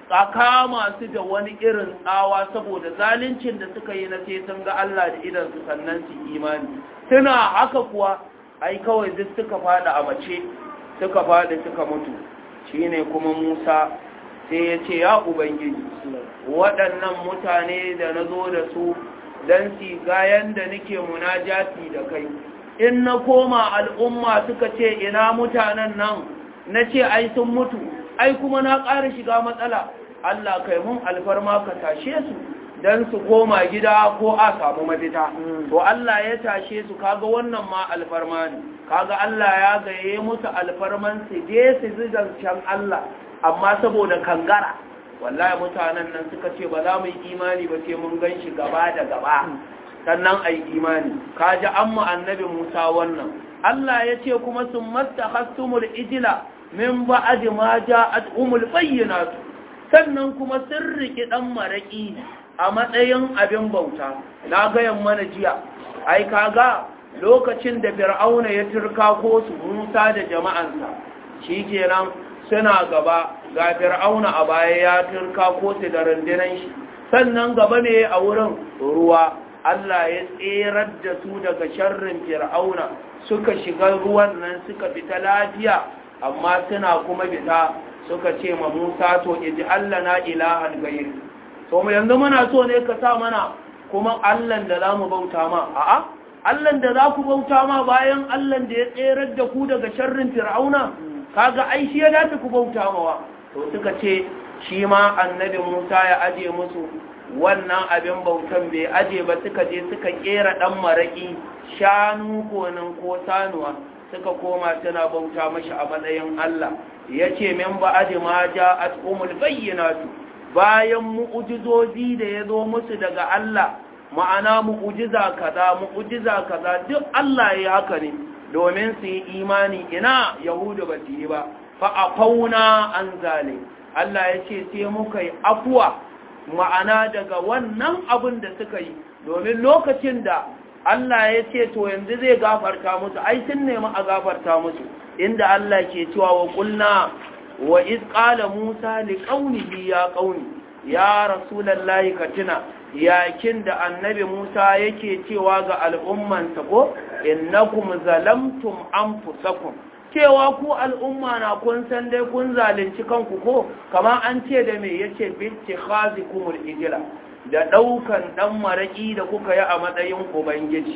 kama su da wani irin tsawa saboda zaluncin da suka yi na sai sun ga Allah da idan su sannan su imani suna haka kuwa ai kawai duk suka fada a mace suka fada suka mutu shine kuma Musa sai ya ce ya ubangiji waɗannan mutane da na zo da su don si ga yanda nake munajati da kai in na koma al'umma suka ce ina mutanen nan na ce ai sun mutu ai kuma na ƙara shiga matsala Allah kai mun alfarma ka tashe su don su koma gida ko a samu mafita to Allah ya tashe su kaga wannan ma alfarma ne kaga Allah ya gaye musu alfarman su je su zigancen Allah amma saboda kangara wallahi mutanen nan suka ce ba za mu yi imani ba sai mun gan shi gaba da gaba sannan a yi imani kaji an mu annabi Musa wannan Allah ya ce kuma sun masta hastumul ijila min ba'ad ma ja'at umul bayyinatu sannan kuma sun riki dan maraki a matsayin abin bauta na gayan mana jiya ai kaga lokacin da fir'auna ya turka ko su Musa da jama'ansa shikenan suna gaba ga fir'auna a baya ya turka ko su da rundunan shi sannan gaba ne a wurin ruwa Allah ya tserar da su daga sharrin fir'auna suka shiga ruwan nan suka fita lafiya amma suna kuma fita suka ce ma Musa to iji Allah na ilahan gayir to mu yanzu muna so ne ka sa mana kuma Allah da za mu bauta ma a'a Allah da za ku bauta ma bayan Allah da ya tserar da ku daga sharrin fir'auna kaga ai shi ya dace ku bauta mawa to suka ce shi ma annabi Musa ya aje musu wannan abin bautan bai aje ba suka je suka kera dan maraki shanu konin ko sanuwa suka koma suna bauta mashi a matsayin Allah yace min ba aje ma ja'at umul bayyinatu bayan mu'ujizozi da ya zo musu daga Allah ma'ana mu'ujiza kaza mu'ujiza kaza duk Allah ya haka ne domin su yi imani ina yahudu ba su yi ba fa a fauna an zale Allah ya ce sai muka yi afuwa ma'ana daga wannan abin da suka yi domin lokacin da Allah ya ce to yanzu zai gafarta musu ai sun nemi a gafarta musu inda Allah ke cewa wa kulna wa iz qala Musa li qaunihi ya qauni ya rasulullahi katina yakin da annabi Musa yake cewa ga al'ummansa ko innakum zalamtum anfusakum cewa ku al'umma na kun san dai kun zalunci kanku ko kamar an ce da me yace bitti khazikumul ijla da daukan dan maraki da kuka yi a matsayin ubangiji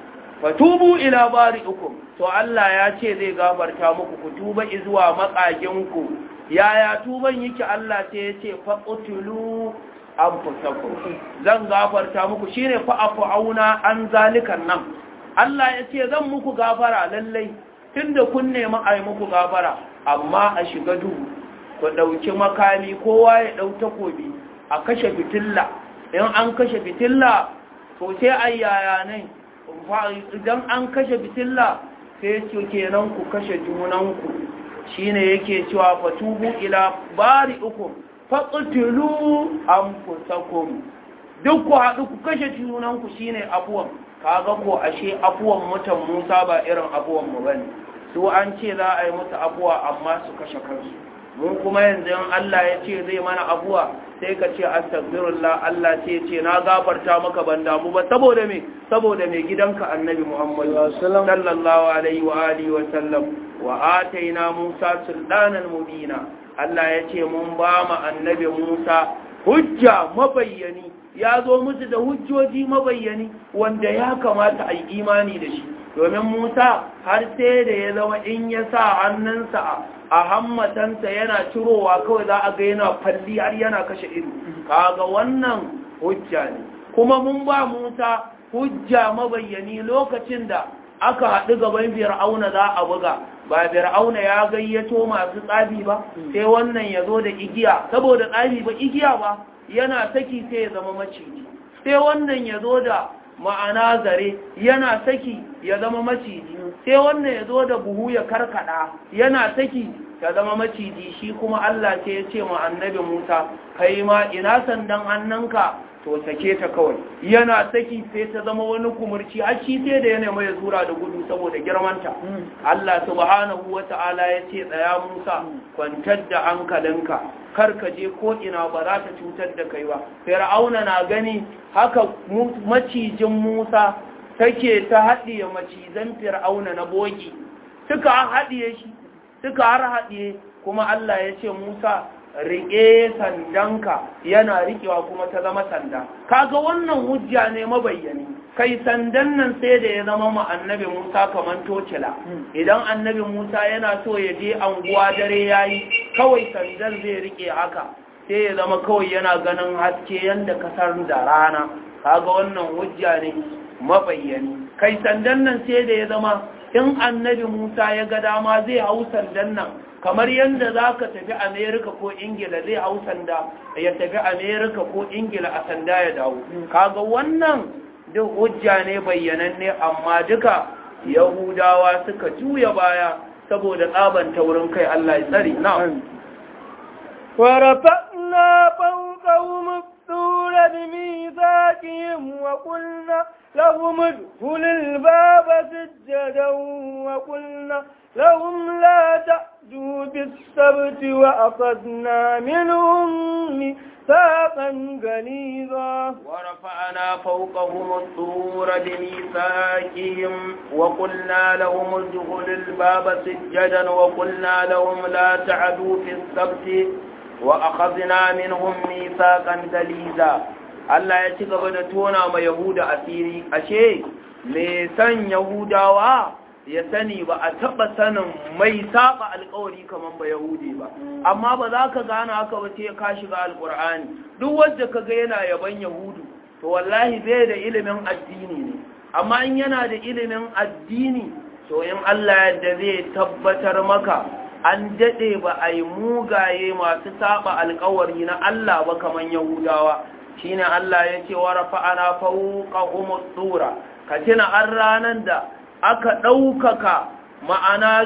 fatubu ila bari'ikum to Allah ya ce zai gafarta muku ku tuba zuwa makaginku yaya tuban yake Allah sai ya ce faqtulu anfusakum zan gafarta muku shine fa afauna an zalikan nan Allah ya ce zan muku gafara lallai tunda kun nemi a yi muku gafara amma a shiga duhu ku ɗauki makami kowa ya ɗau takobi a kashe fitilla in an kashe fitilla to sai a yaya ne idan an kashe fitilla sai ce kenan ku kashe junanku shine yake cewa fatubu ila bari uku faƙutulu an fusakum duk ku haɗu ku kashe junanku shine afuwan kaga ko ashe afuwan mutan Musa ba irin afuwan mu bane su an ce za a yi musu afuwa amma su kashe kansu mun kuma yanzu in Allah ya ce zai mana afuwa sai ka ce astaghfirullah Allah ce ce na gafarta maka ban damu ba saboda me saboda me gidanka annabi Muhammad sallallahu alaihi wa alihi wa sallam wa ataina Musa sultanan mubina Allah ya ce mun ba mu annabi Musa hujja mabayyani ya zo musu da hujjoji mabayyani wanda ya kamata a yi imani da shi domin Musa har sai da ya zama in ya sa hannunsa a hammatansa yana cirowa kawai za a ga yana falli har yana kashe ido kaga wannan hujja ne kuma mun ba Musa hujja mabayyani lokacin da aka haɗu gaban fir'auna za a buga ba fir'auna ya gayyato masu tsabi ba sai wannan ya zo da igiya saboda tsabi ba igiya ba yana saki sai ya zama maciji sai wannan ya zo da ma'ana zare yana saki ya zama maciji sai wannan ya zo da buhu ya karkada yana saki ya zama maciji shi kuma Allah ce ya ce ma annabi Musa kai ma ina sandan hannunka to sake ta kawai yana saki sai ta zama wani kumurci har shi sai da yana mai zura da gudu saboda girmanta Allah subhanahu wata'ala ya ce tsaya Musa kwantar da hankalinka kar ka je ko ina ba za ta cutar da kai ba fir'auna na gani haka macijin Musa take ta haɗiye macizan fir'auna na bogi suka haɗiye shi suka har haɗiye kuma Allah ya ce Musa riƙe sandanka yana riƙewa kuma ta zama sanda kaga wannan hujja ne mabayyani kai sandan nan sai da ya zama ma annabi Musa kaman tocila idan annabi Musa yana so ya je anguwa dare yayi kawai sandan zai riƙe haka sai ya zama kawai yana ganin haske yanda kasar da rana kaga wannan hujja ne mabayyani kai sandan nan sai da ya zama in annabi Musa ya ga dama zai hau sandan nan kamar yadda za ka tafi amerika ko ingila zai hau sanda ya tafi amerika ko ingila a sanda ya dawo kaga wannan duk hujja ne bayyananne amma duka yahudawa suka juya baya saboda tsaban taurin kai Allah ya tsari na'am ورفعنا فوقهم الطور بميثاقهم وقلنا لهم ادخلوا الباب سجدا وقلنا لهم لا تأتوا بالسبت وأخذنا منهم ميثاقا غليظا ورفعنا فوقهم الطور بميثاقهم وقلنا لهم ادخلوا الباب سجدا وقلنا لهم لا تعدوا في السبت وأخذنا منهم ميثاقا غليظا Allah ya ci gaba da tona ma Yahuda asiri ashe me san Yahudawa ya sani ba a taba sanin mai saba alkawari kaman ba Yahudi ba amma ba za ka gane haka ba sai ka shiga alkur'ani duk wanda kaga yana yaban Yahudu to wallahi bai da ilimin addini ne amma in yana da ilimin addini to in Allah yadda zai tabbatar maka an dade ba a yi mugaye masu saba alkawari na Allah ba kaman Yahudawa shine Allah ya ce wa rafa'ana fawqahum tsura ka tuna an ranan da aka ɗaukaka ma'ana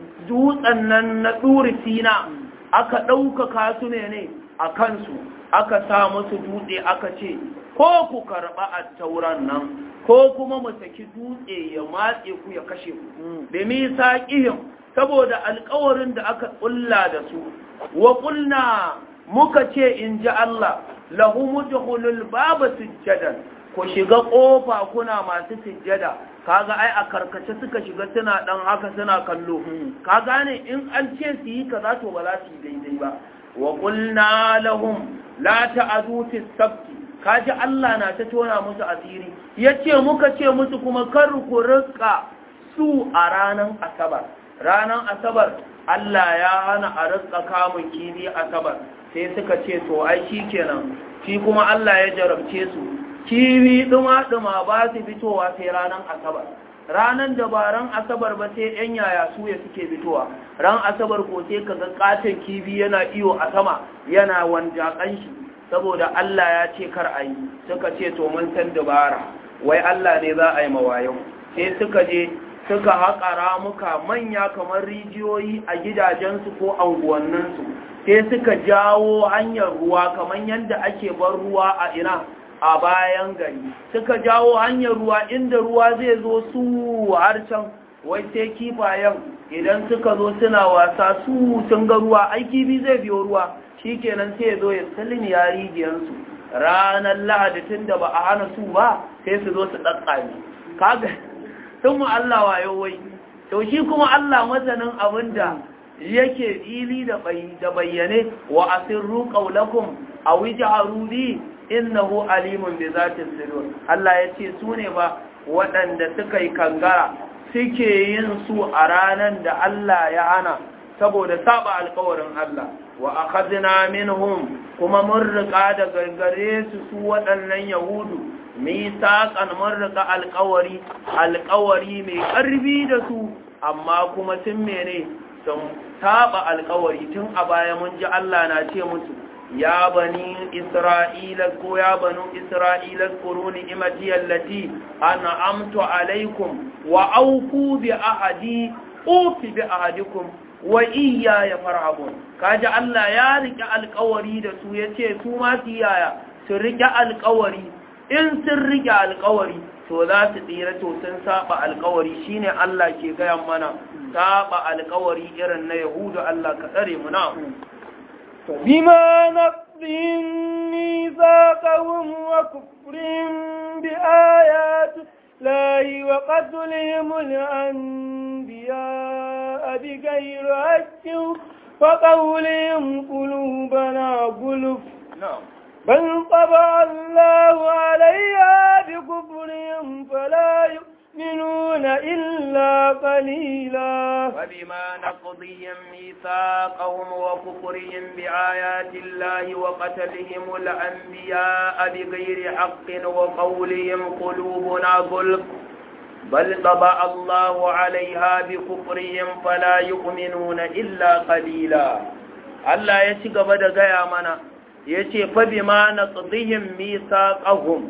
dutsen nan na ɗuri sina aka ɗaukaka su ne ne a kansu aka sa musu dutse aka ce ko ku karɓa a tauran nan ko kuma mu saki dutse ya matse ku ya kashe ku da misa ƙihim saboda alƙawarin da aka ƙulla da su wa ƙulla muka ce in ji Allah lahu mudkhulul baba sujjadan ku shiga kofa kuna masu sujjada kaga ai a karkace suka shiga suna dan haka suna kallo ka gane in an ce su yi kaza to ba za su yi daidai ba wa qulna lahum la ta'adu fi sabti kaji Allah na ta tona musu asiri yace muka ce musu kuma kar ku rika su a ranan asabar ranan asabar Allah ya hana a rika kamun kibi asabar sai suka ce to ai shi kenan shi kuma Allah ya jarabce su kiwi duma-duma ba su fitowa sai ranar asabar ranar da ba ran asabar ba sai yan yaya suya suke fitowa ran asabar ko sai kaga katon kibi yana iyo a sama yana wanjakan shi saboda Allah ya ce kar a yi suka ce to mun san dabara wai Allah ne za a yi mawayo sai suka je suka haƙa ramuka manya kamar rijiyoyi a gidajensu ko anguwanninsu sai suka jawo hanyar ruwa kamar yadda ake bar ruwa a ina a bayan gari suka jawo hanyar ruwa inda ruwa zai zo su har can wai sai kifayen idan suka zo suna wasa su sun ga ruwa ai kifi zai biyo ruwa shikenan sai ya zo ya salmi ya rijiyansu ranar lahadi tun da ba a hana su ba sai su zo su tsatsami kaga sun mu Allah wayo wai to shi kuma Allah masanin abinda yake fili da bayyane wa asirru qawlakum aw ij'alu bi innahu alimun bi zati sudur Allah yace su ne ba waɗanda suka yi kangara suke yin su a ranan da Allah ya hana saboda saba alƙawarin Allah wa akhadna minhum kuma mun riƙa da gargare su su waɗannan yahudu misaqan mun riƙa alƙawari alƙawari mai ƙarfi da su amma kuma sun mene sun saba alkawari tun a baya mun ji Allah na ce musu يا بني إسرائيل اذكروا يا بنو إسرائيل اذكروا نعمتي التي أنعمت عليكم وأوفوا بأحدي أوف بأحدكم وإياي فرعبون كاجا الله يا رك القوري da su yace su ma su yaya su rike alƙawari in sun rike alƙawari to za su tsira to sun saba alƙawari shine Allah ke gaya mana saba alƙawari irin na Yahudu Allah ka tsare mu na فبما نقضهم ميثاقهم وكفرهم بآيات الله وقتلهم الأنبياء بغير حق وقولهم قلوبنا غلف na'am بل طبع الله عليها بكفرهم فلا يؤمنون إلا قليلا وبما نقضهم ميثاقهم وكفرهم بآيات الله وقتلهم الأنبياء بغير حق وقولهم قلوبنا غلف بل طبع الله عليها بكفرهم فلا يؤمنون إلا قليلا Allah ya ci gaba da gaya mana ya ce fabi ma na tsadihin misaƙahum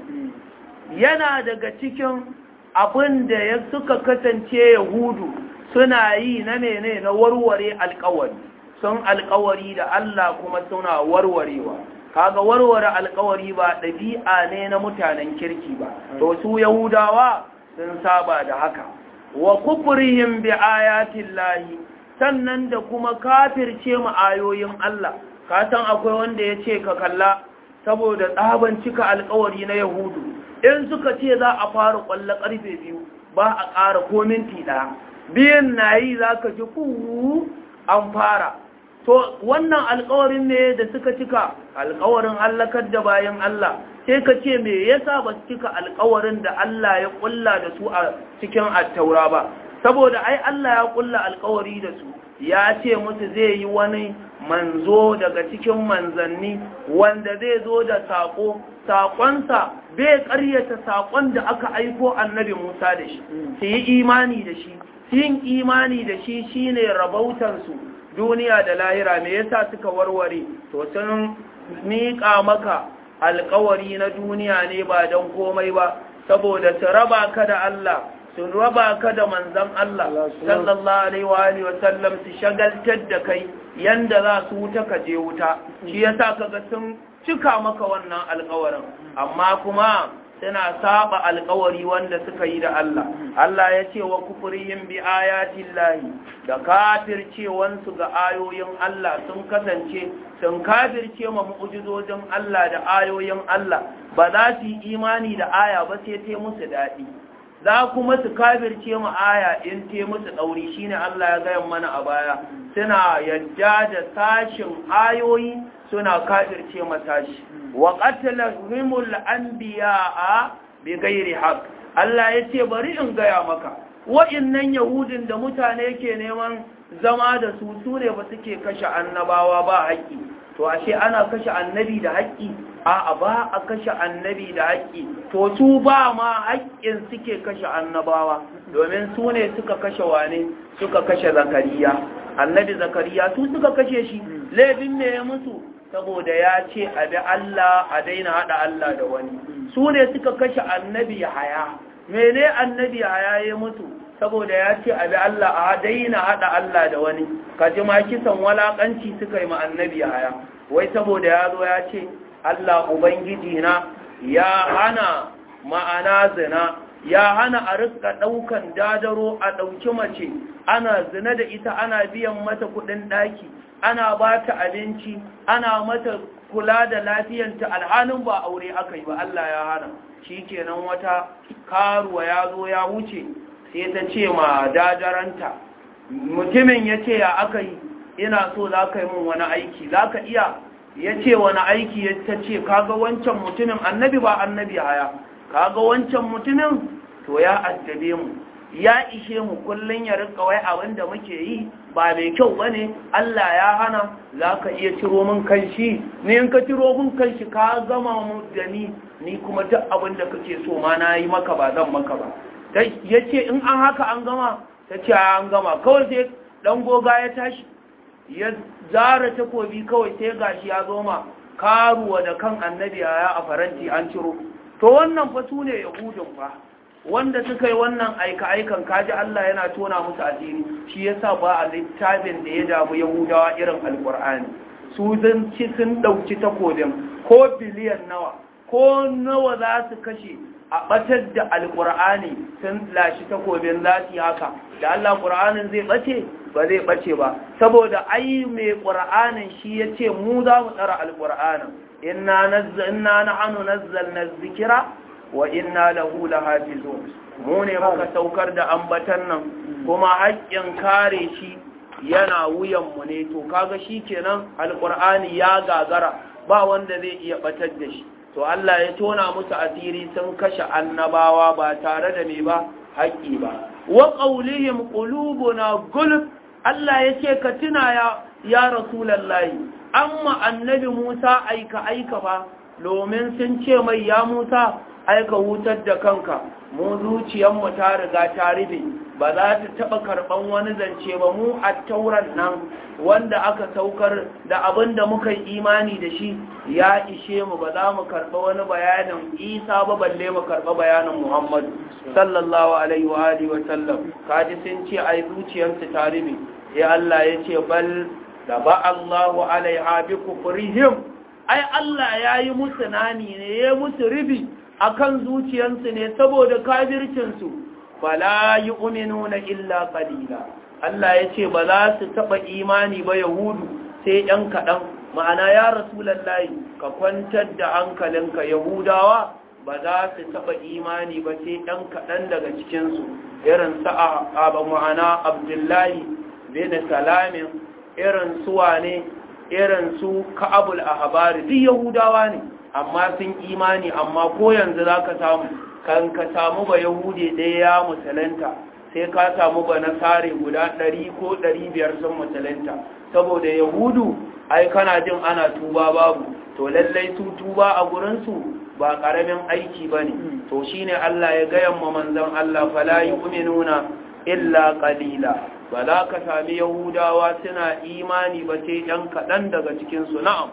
yana daga cikin abin da ya suka kasance yahudu suna yi na mene na warware alkawari sun alkawari da Allah kuma suna warwarewa kaga warware alkawari ba ɗabi'a ne na mutanen kirki ba to su yahudawa sun saba da haka wa kufrihim bi ayatin lahi sannan da kuma kafirce mu ayoyin Allah ka san akwai wanda ya ce ka kalla saboda tsaban cika alkawari na yahudu in suka ce za a fara kwallo karfe biyu ba a ƙara ko minti ɗaya biyan na yi za ka ji kuwu an fara to wannan alkawarin ne da suka cika alkawarin allakar da bayan Allah sai ka ce me yasa ba su cika alkawarin da Allah ya kulla da su a cikin attaura ba saboda ai Allah ya kulla alkawari da su ya ce musu zai yi wani manzo daga cikin manzanni wanda zai zo da saƙo saƙonsa bai ƙaryata saƙon da aka aiko annabi Musa da shi su yi imani da shi yin imani da shi shine rabautansu duniya da lahira me yasa suka warware to sun miƙa maka alƙawari na duniya ne ba don komai ba saboda su raba ka da Allah sun raba ka da manzan Allah sallallahu alaihi wa alihi wa sallam su shagaltar da kai yanda za su wuta ka je wuta shi yasa kaga sun cika maka wannan alƙawarin amma kuma suna saba alƙawari wanda suka yi da Allah Allah ya ce wa kufrihim bi ayatin lahi da kafircewansu ga ayoyin Allah sun kasance sun kafirce ma mu'jizojin Allah da ayoyin Allah ba za su yi imani da aya ba sai ta musu daɗi za kuma su kafirce mu aya in te musu ɗauri shine Allah ya gaya mana a baya suna yadda da sashin ayoyi suna kafirce ma sashi wa qatlahumul anbiya'a bi ghairi haqq Allah yace bari in gaya maka wa'innan yahudin da mutane ke neman zama da su sune ba suke kashe annabawa ba haƙƙi to ashe ana kashe annabi da haƙƙi a ba a kashe annabi da haƙƙi to su ba ma haƙƙin suke kashe annabawa domin su ne suka kashe wane suka kashe zakariya annabi zakariya su suka kashe shi laifin me ya musu saboda ya ce a bi Allah a daina haɗa Allah da wani su ne suka kashe annabi haya mene annabi haya ya mutu saboda ya ce a bi Allah a daina haɗa Allah da wani kaji ma kisan walaƙanci suka yi ma annabi haya wai saboda ya zo ya ce Allah Ubangiji na ya hana ma'ana zina ya hana a rika ɗaukan dadaro a ɗauki mace ana zina da ita ana biyan mata kuɗin ɗaki ana ba ta abinci ana mata kula da lafiyanta alhalin ba aure aka yi ba Allah ya hana shi kenan wata karuwa ya zo ya wuce sai ta ce ma dadaranta mutumin ya ce ya aka yi ina so za ka yi min wani aiki za ka iya ya ce wani aiki ya ta ce kaga wancan mutumin annabi ba annabi haya kaga wancan mutumin to ya addabe mu ya ishe mu kullun ya rika wai abin da muke yi ba mai kyau bane Allah ya hana zaka iya ciro min kanshi ni in ka ciro min kanshi ka gama mu da ni ni kuma duk abin da kake so ma na yi maka ba zan maka ba yace in an haka an gama tace an gama kawai sai dan goga ya tashi ya zara takobi kawai sai gashi ya zo ma karuwa da kan annabi ya a faranti an ciro to wannan fa su ne yahudun fa wanda suka yi wannan aika-aikan kaji Allah yana tona musu asiri shi yasa ba a littafin da ya damu yahudawa irin alkur'ani su zan ci sun ɗauki takobin ko biliyan nawa ko nawa za su kashe a ɓatar da alkur'ani sun lashi takobin za su yi haka da Allah ƙur'anin zai ɓace ba zai ɓace ba saboda ai mai ƙur'anin shi ya ce mu za mu tsara alkur'anin inna na hannu nazzalna zikira wa inna lahu lahafizun mu ne muka saukar da ambatan nan kuma haƙƙin kare shi yana wuyan mu ne to kaga shikenan alqur'ani ya gagara ba wanda zai iya batar da shi to Allah ya tona musu asiri sun kashe annabawa ba tare da me ba haƙƙi ba wa qawlihim qulubuna gulf Allah yace ka tuna ya ya rasulullahi amma annabi Musa aika aika ba domin sun ce mai ya Musa aika wutar da kanka mu zuciyarmu ta riga ta ribe ba za ta taɓa karɓan wani zance ba mu a tauran nan wanda aka saukar da abin da muka yi imani da shi ya ishe mu ba za mu karɓa wani bayanin isa ba balle mu karɓa bayanin muhammadu sallallahu alaihi wa alihi wa sallam kaji sun ce ai zuciyarsu ta ribe ya Allah ya ce bal da ba Allahu alaiha bi kufrihim ai Allah ya yi musu nani ne ya musu ribi akan zuciyarsu ne saboda kafircinsu fala yu'minuna illa qalila Allah ya ce ba za su taba imani ba yahudu sai ɗan kaɗan ma'ana ya rasulullahi ka kwantar da hankalinka yahudawa ba za su taba imani ba sai ɗan kaɗan daga cikinsu irin sa'a a ma'ana abdullahi bin salamin irin suwa ne irin su ka'abul ahbari duk yahudawa ne amma sun imani amma ko yanzu za ka samu kan ka samu ba yahudi ɗaya ya musulunta sai ka samu ba nasare guda ɗari ko ɗari biyar sun musulunta saboda yahudu ai kana jin ana tuba babu to lallai su tuba a gurinsu ba ƙaramin aiki ba ne to shi ne Allah ya gayan ma manzan Allah fala yi uminuna illa ƙalila ba za ka sami yahudawa suna imani ba sai ɗan kaɗan daga cikinsu na'am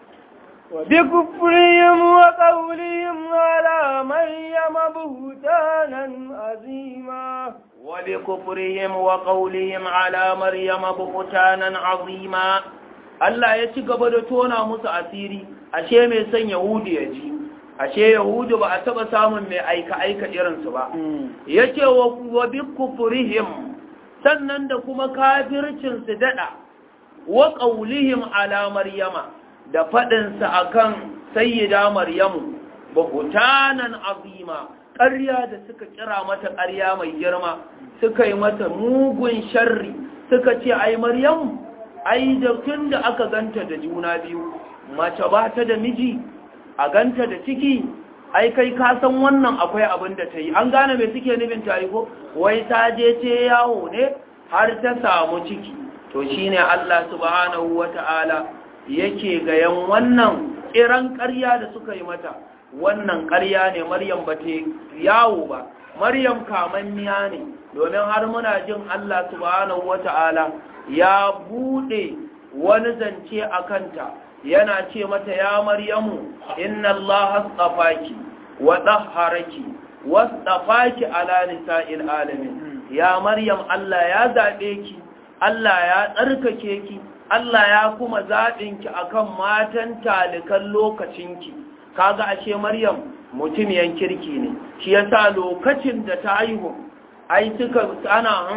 وبكفرهم وقولهم على مريم بهتانا عظيما وبكفرهم وقولهم على مريم بهتانا عظيما Allah ya ci gaba da tona musu asiri ashe mai son Yahudu ya ji ashe Yahudu ba a taba samun mai aika aika irinsu ba yace wa wa bikufrihim sannan da kuma kafircin su dada wa qaulihim ala maryama da faɗinsa a kan sayyida Maryamu, bahutanan azima, ƙarya da suka kira mata ƙarya mai girma, suka yi mata mugun sharri, suka ce, ai Maryamu, ai da tun da aka ganta da juna biyu, mace ba ta da miji, a ganta da ciki, ai kai ka san wannan akwai abin da ta yi, an gane mai suke nufin ta yi ko, wai ta je ce yawo ne har ta samu ciki, to shine Allah subhanahu wa ta'ala yake gayan wannan kiran ƙarya da suka yi mata wannan ƙarya ne maryam ba ta yawo ba maryam kamanniya ne domin har muna jin Allah subhanahu wata'ala ya bude wani zance a kanta yana ce mata ya maryamu inna Allah astafaki wa dahharaki wastafaki ala nisa'il alamin ya maryam Allah ya zabe ki Allah ya tsarkake ki Allah ya kuma zaɓinki a kan matan talikan lokacinki, kaga ashe Maryam mutumiyan kirki ne, shi yasa lokacin da ta haihu, ai suka ana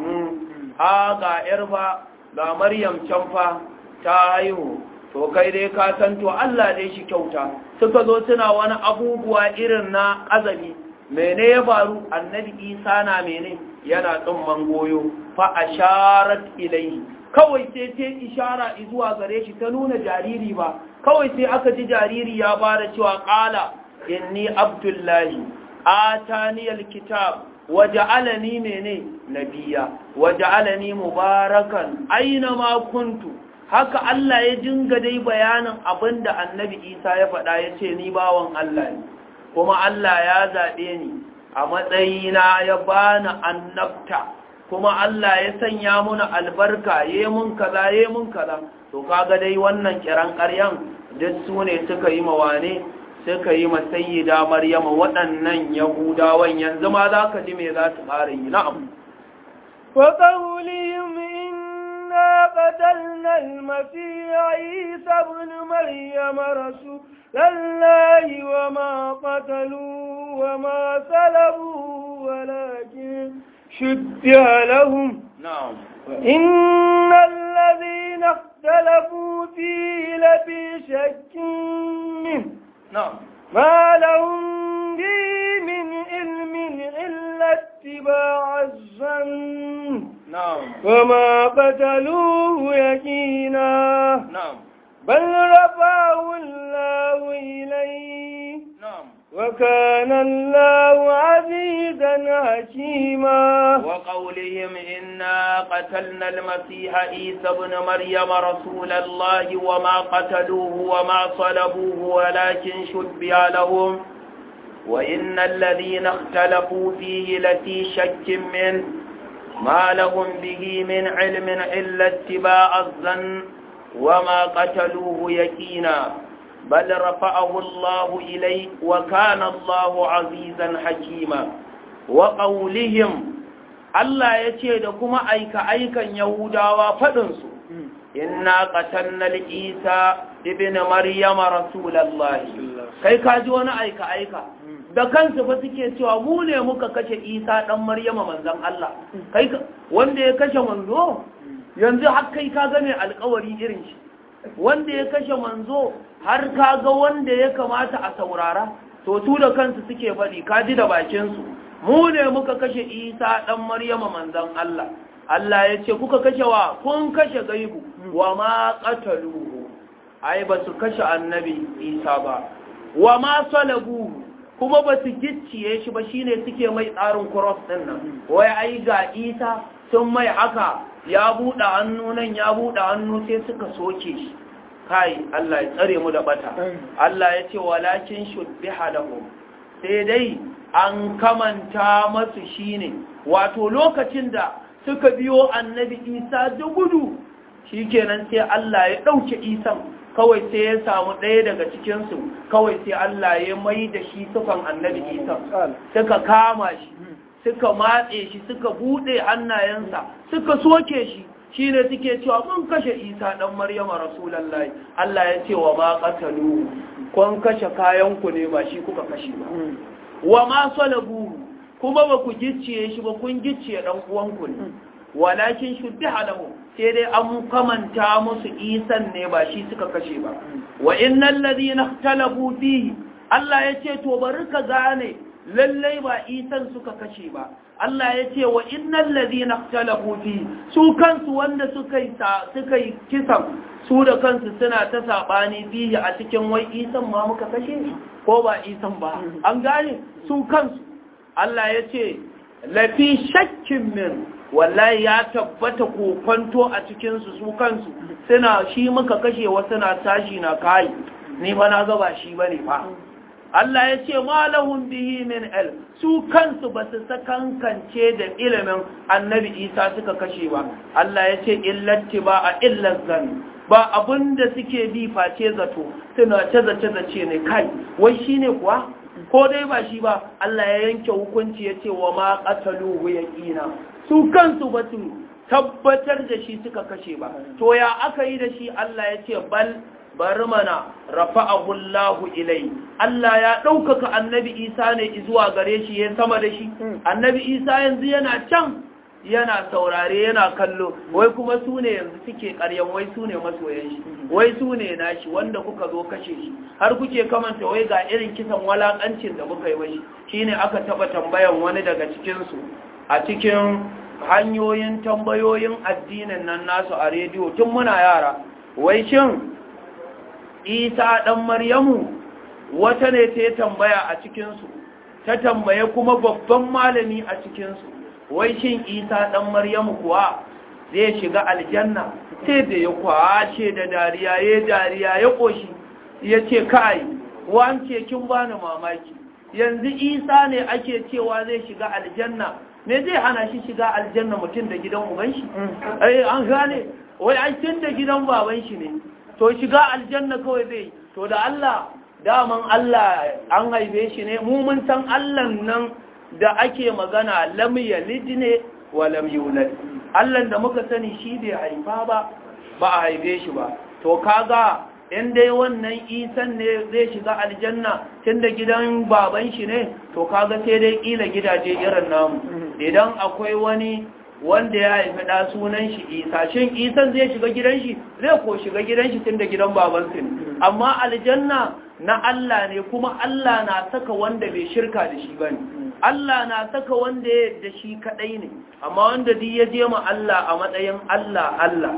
a ga ‘yar fa, ga Maryam can fa ta haihu, to kai dai ka san to Allah dai shi kyauta, suka zo suna wani abubuwa irin na azabi, mene ya faru annabi Isa na mene yana tsumman goyo, fa asharat ilai. kawai sai ta ishara zuwa gare shi ta nuna jariri ba kawai sai aka ji jariri ya bada cewa qala inni abdullahi atani alkitab waja'alani mene nabiya waja'alani mubarakan aina ma kuntu haka Allah ya dinga dai bayanin abinda annabi Isa ya faɗa yace ni bawan Allah ne kuma Allah ya zabe ni a matsayina ya bani annabta kuma Allah ya sanya muna albarka ye mun kaza ye mun kaza to kaga dai wannan kiran ƙaryan duk su ne suka yi mawane suka yi masayyida maryama waɗannan yahudawan yanzu ma za ka ji me za su ƙara yi na'am وقولهم إنا قتلنا المسيح عيسى ابن مريم رسول الله وما قتلوا وما سلبوا ولكن شبه لهم na'am وإن الذين اختلفوا فيه لفي شك منه na'am ما لهم به من علم إلا اتباع الظن na'am وما قتلوه يقينا na'am بل رفعه الله إليه na'am وكان الله عزيزا حكيما وقولهم إنا قتلنا المسيح عيسى ابن مريم رسول الله وما قتلوه وما صلبوه ولكن شبه لهم وإن الذين اختلفوا فيه لفي شك منه ما لهم به من علم إلا اتباع الظن وما قتلوه يكينا بل رفعه الله إليه وكان الله عزيزا حكيما وقولهم Allah ya ce da kuma aika-aikan Yahudawa faɗinsu, Inna ƙatannar Isa ibn Maryama Rasulallahi, kai ka ji wani aika-aika, da kansu ba suke cewa mu ne muka kashe Isa ɗan Maryama manzan Allah, kai wanda ya kashe manzo, yanzu har kai ka gane alkawari irin shi, wanda ya kashe manzo har ka ga wanda ya kamata a saurara, to tu da kansu suke faɗi, ka ji da bakinsu. mu ne muka kashe isa ɗan maryama manzan Allah Allah ya ce kuka kashe wa kun kashe gaibu wa ma qataluhu ai ba su kashe annabi isa ba wa ma salabu kuma ba su gicciye shi ba shine suke mai tsarin cross din nan wai ai ga isa sun mai haka ya buɗe hannu nan ya buɗe hannu sai suka soke shi kai Allah ya tsare mu da bata Allah ya ce walakin shubbiha lahum sai dai an kamanta masu shine wato lokacin da suka biyo annabi isa da gudu shikenan sai Allah ya ɗauke isan kawai sai ya samu ɗaya daga cikinsu kawai sai Allah ya mai da shi sufan annabi isa suka kama shi suka matse shi suka buɗe hannayensa suka soke shi shi ne suke cewa mun kashe isa ɗan maryama rasulallahi Allah ya ce wa ma ƙatalu kun kashe kayanku ne ba shi kuka kashe ba wa ma salabu kuma ba ku gicciye shi ba kun gicciye dan uwanku ne walakin shuddiha lahu sai dai an kamanta musu isan ne ba shi suka kashe ba wa innal ladina ikhtalafu fihi Allah yace to bari ka gane lallai ba isan suka kashe ba Allah yace wa innal ladina ikhtalafu fihi su kansu wanda suka yi suka yi kisan su da kansu suna ta sabani fihi a cikin wai isan ma muka kashe ko ba isan ba an gane su kansu Allah ya ce lafi shakkin min wallahi ya tabbata kokonto a cikinsu su kansu suna shi muka kashe wasu na tashi na kai ni ba na gaba shi ba ne fa Allah ya ce malahun bihi min el su kansu ba su sakankance da ilimin annabi isa suka kashe ba Allah ya ce illatti ba a illar zan ba abin da suke bi face zato suna ce zace zace ne kai wai shine kuwa ko dai ba shi ba Allah ya yanke hukunci ya ce wa ma qataluhu yaqina su kansu ba su tabbatar da shi suka kashe ba to ya aka yi da shi Allah ya ce bal bari mana rafa'ahu Allah ilai Allah ya ɗaukaka annabi Isa ne zuwa gare shi ya sama da shi annabi Isa yanzu yana can yana saurare yana kallo wai kuma su ne yanzu suke karyan wai su ne masoyan shi wai su ne nashi wanda kuka zo kashe shi har kuke kamanta wai ga irin kisan walakancin da muka yi wai shine aka taba tambayan wani daga cikin su a cikin hanyoyin tambayoyin addinin nan nasu a rediyo tun muna yara wai shin Isa dan Maryamu wata ne ta tambaya a cikin su ta tambaye kuma babban malami a cikin su wai shin isa ɗan maryamu kuwa zai shiga aljanna sai da ya kwashe da dariya ya dariya ya ƙoshi ya ce kai wance kin bani mamaki yanzu isa ne ake cewa zai shiga aljanna me zai hana shi shiga aljanna mutum da gidan uban shi ai an gane wai ai tun da gidan baban shi ne to shiga aljanna kawai zai to da Allah daman Allah an haife shi ne mu mun san Allah nan da ake magana lam yalid ne wa lam yulad Allah da muka sani shi bai haifa ba ba a haife shi ba to kaga in dai wannan isan ne zai shiga aljanna tunda gidan baban shi ne to kaga sai dai kila gidaje irin namu idan akwai wani wanda ya haifi da sunan shi isa shin isan zai shiga gidan shi zai ko shiga gidan shi tunda gidan baban su ne amma aljanna na Allah ne kuma Allah na saka wanda bai shirka da shi bane Allah na saka wanda ya da shi kadai ne amma wanda duk ya je ma Allah a matsayin Allah Allah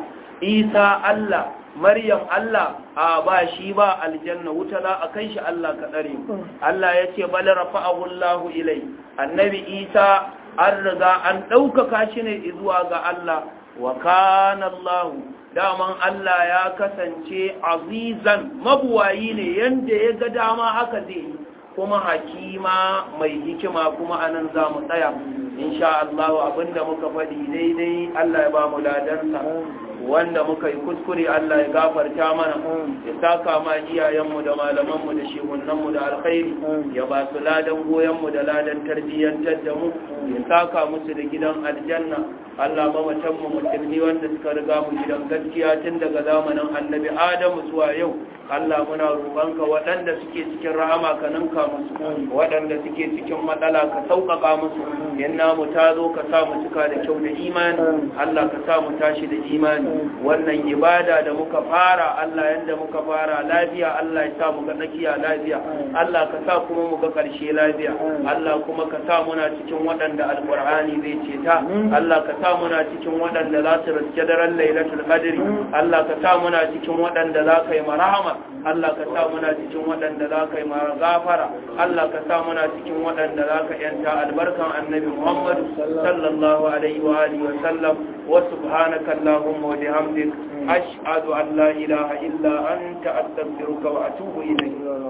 Isa Allah Maryam Allah a ba shi ba aljanna wuta za a kai shi Allah ka tsare Allah ya ce bal rafa'ahu Allah ilai annabi Isa an riga an ɗaukaka shi ne zuwa ga Allah wa kana Allah daman Allah ya kasance azizan mabuwayi ne yanda ya ga dama haka zai yi kuma hakima mai hikima kuma anan za mu tsaya insha Allah abinda muka faɗi daidai Allah ya ba mu ladansa wanda muka yi kuskure Allah ya gafarta mana ya saka ma iyayenmu da malamanmu da shehunanmu da alkhairi ya ba su ladan goyonmu da ladan tarbiyyantar da mu ya saka musu da gidan aljanna Allah mamatanmu musulmi wanda suka riga mu gidan gaskiya tun daga zamanin annabi Adamu zuwa yau Allah muna roƙonka waɗanda suke cikin rahama ka ninka musu waɗanda suke cikin matsala ka sauƙaƙa musu yanna mu ta zo ka sa mu cika da kyau da imani Allah ka sa mu tashi da imani wannan ibada da muka fara Allah yanda muka fara lafiya Allah ya sa mu ga tsakiya lafiya Allah ka sa kuma mu ga ƙarshe lafiya Allah kuma ka sa muna cikin waɗanda alƙur'ani zai ceta Allah ka sa muna cikin waɗanda za su riske daren lailatul qadri Allah ka sa muna cikin waɗanda za ka yi marhama Allah ka sa muna cikin waɗanda za ka yi gafara Allah ka sa muna cikin waɗanda za ka yanta albarkan annabi Muhammad sallallahu alaihi wa alihi wa sallam wa subhanaka allahumma wa bihamdik ashhadu an la ilaha illa anta astaghfiruka wa atubu ilayk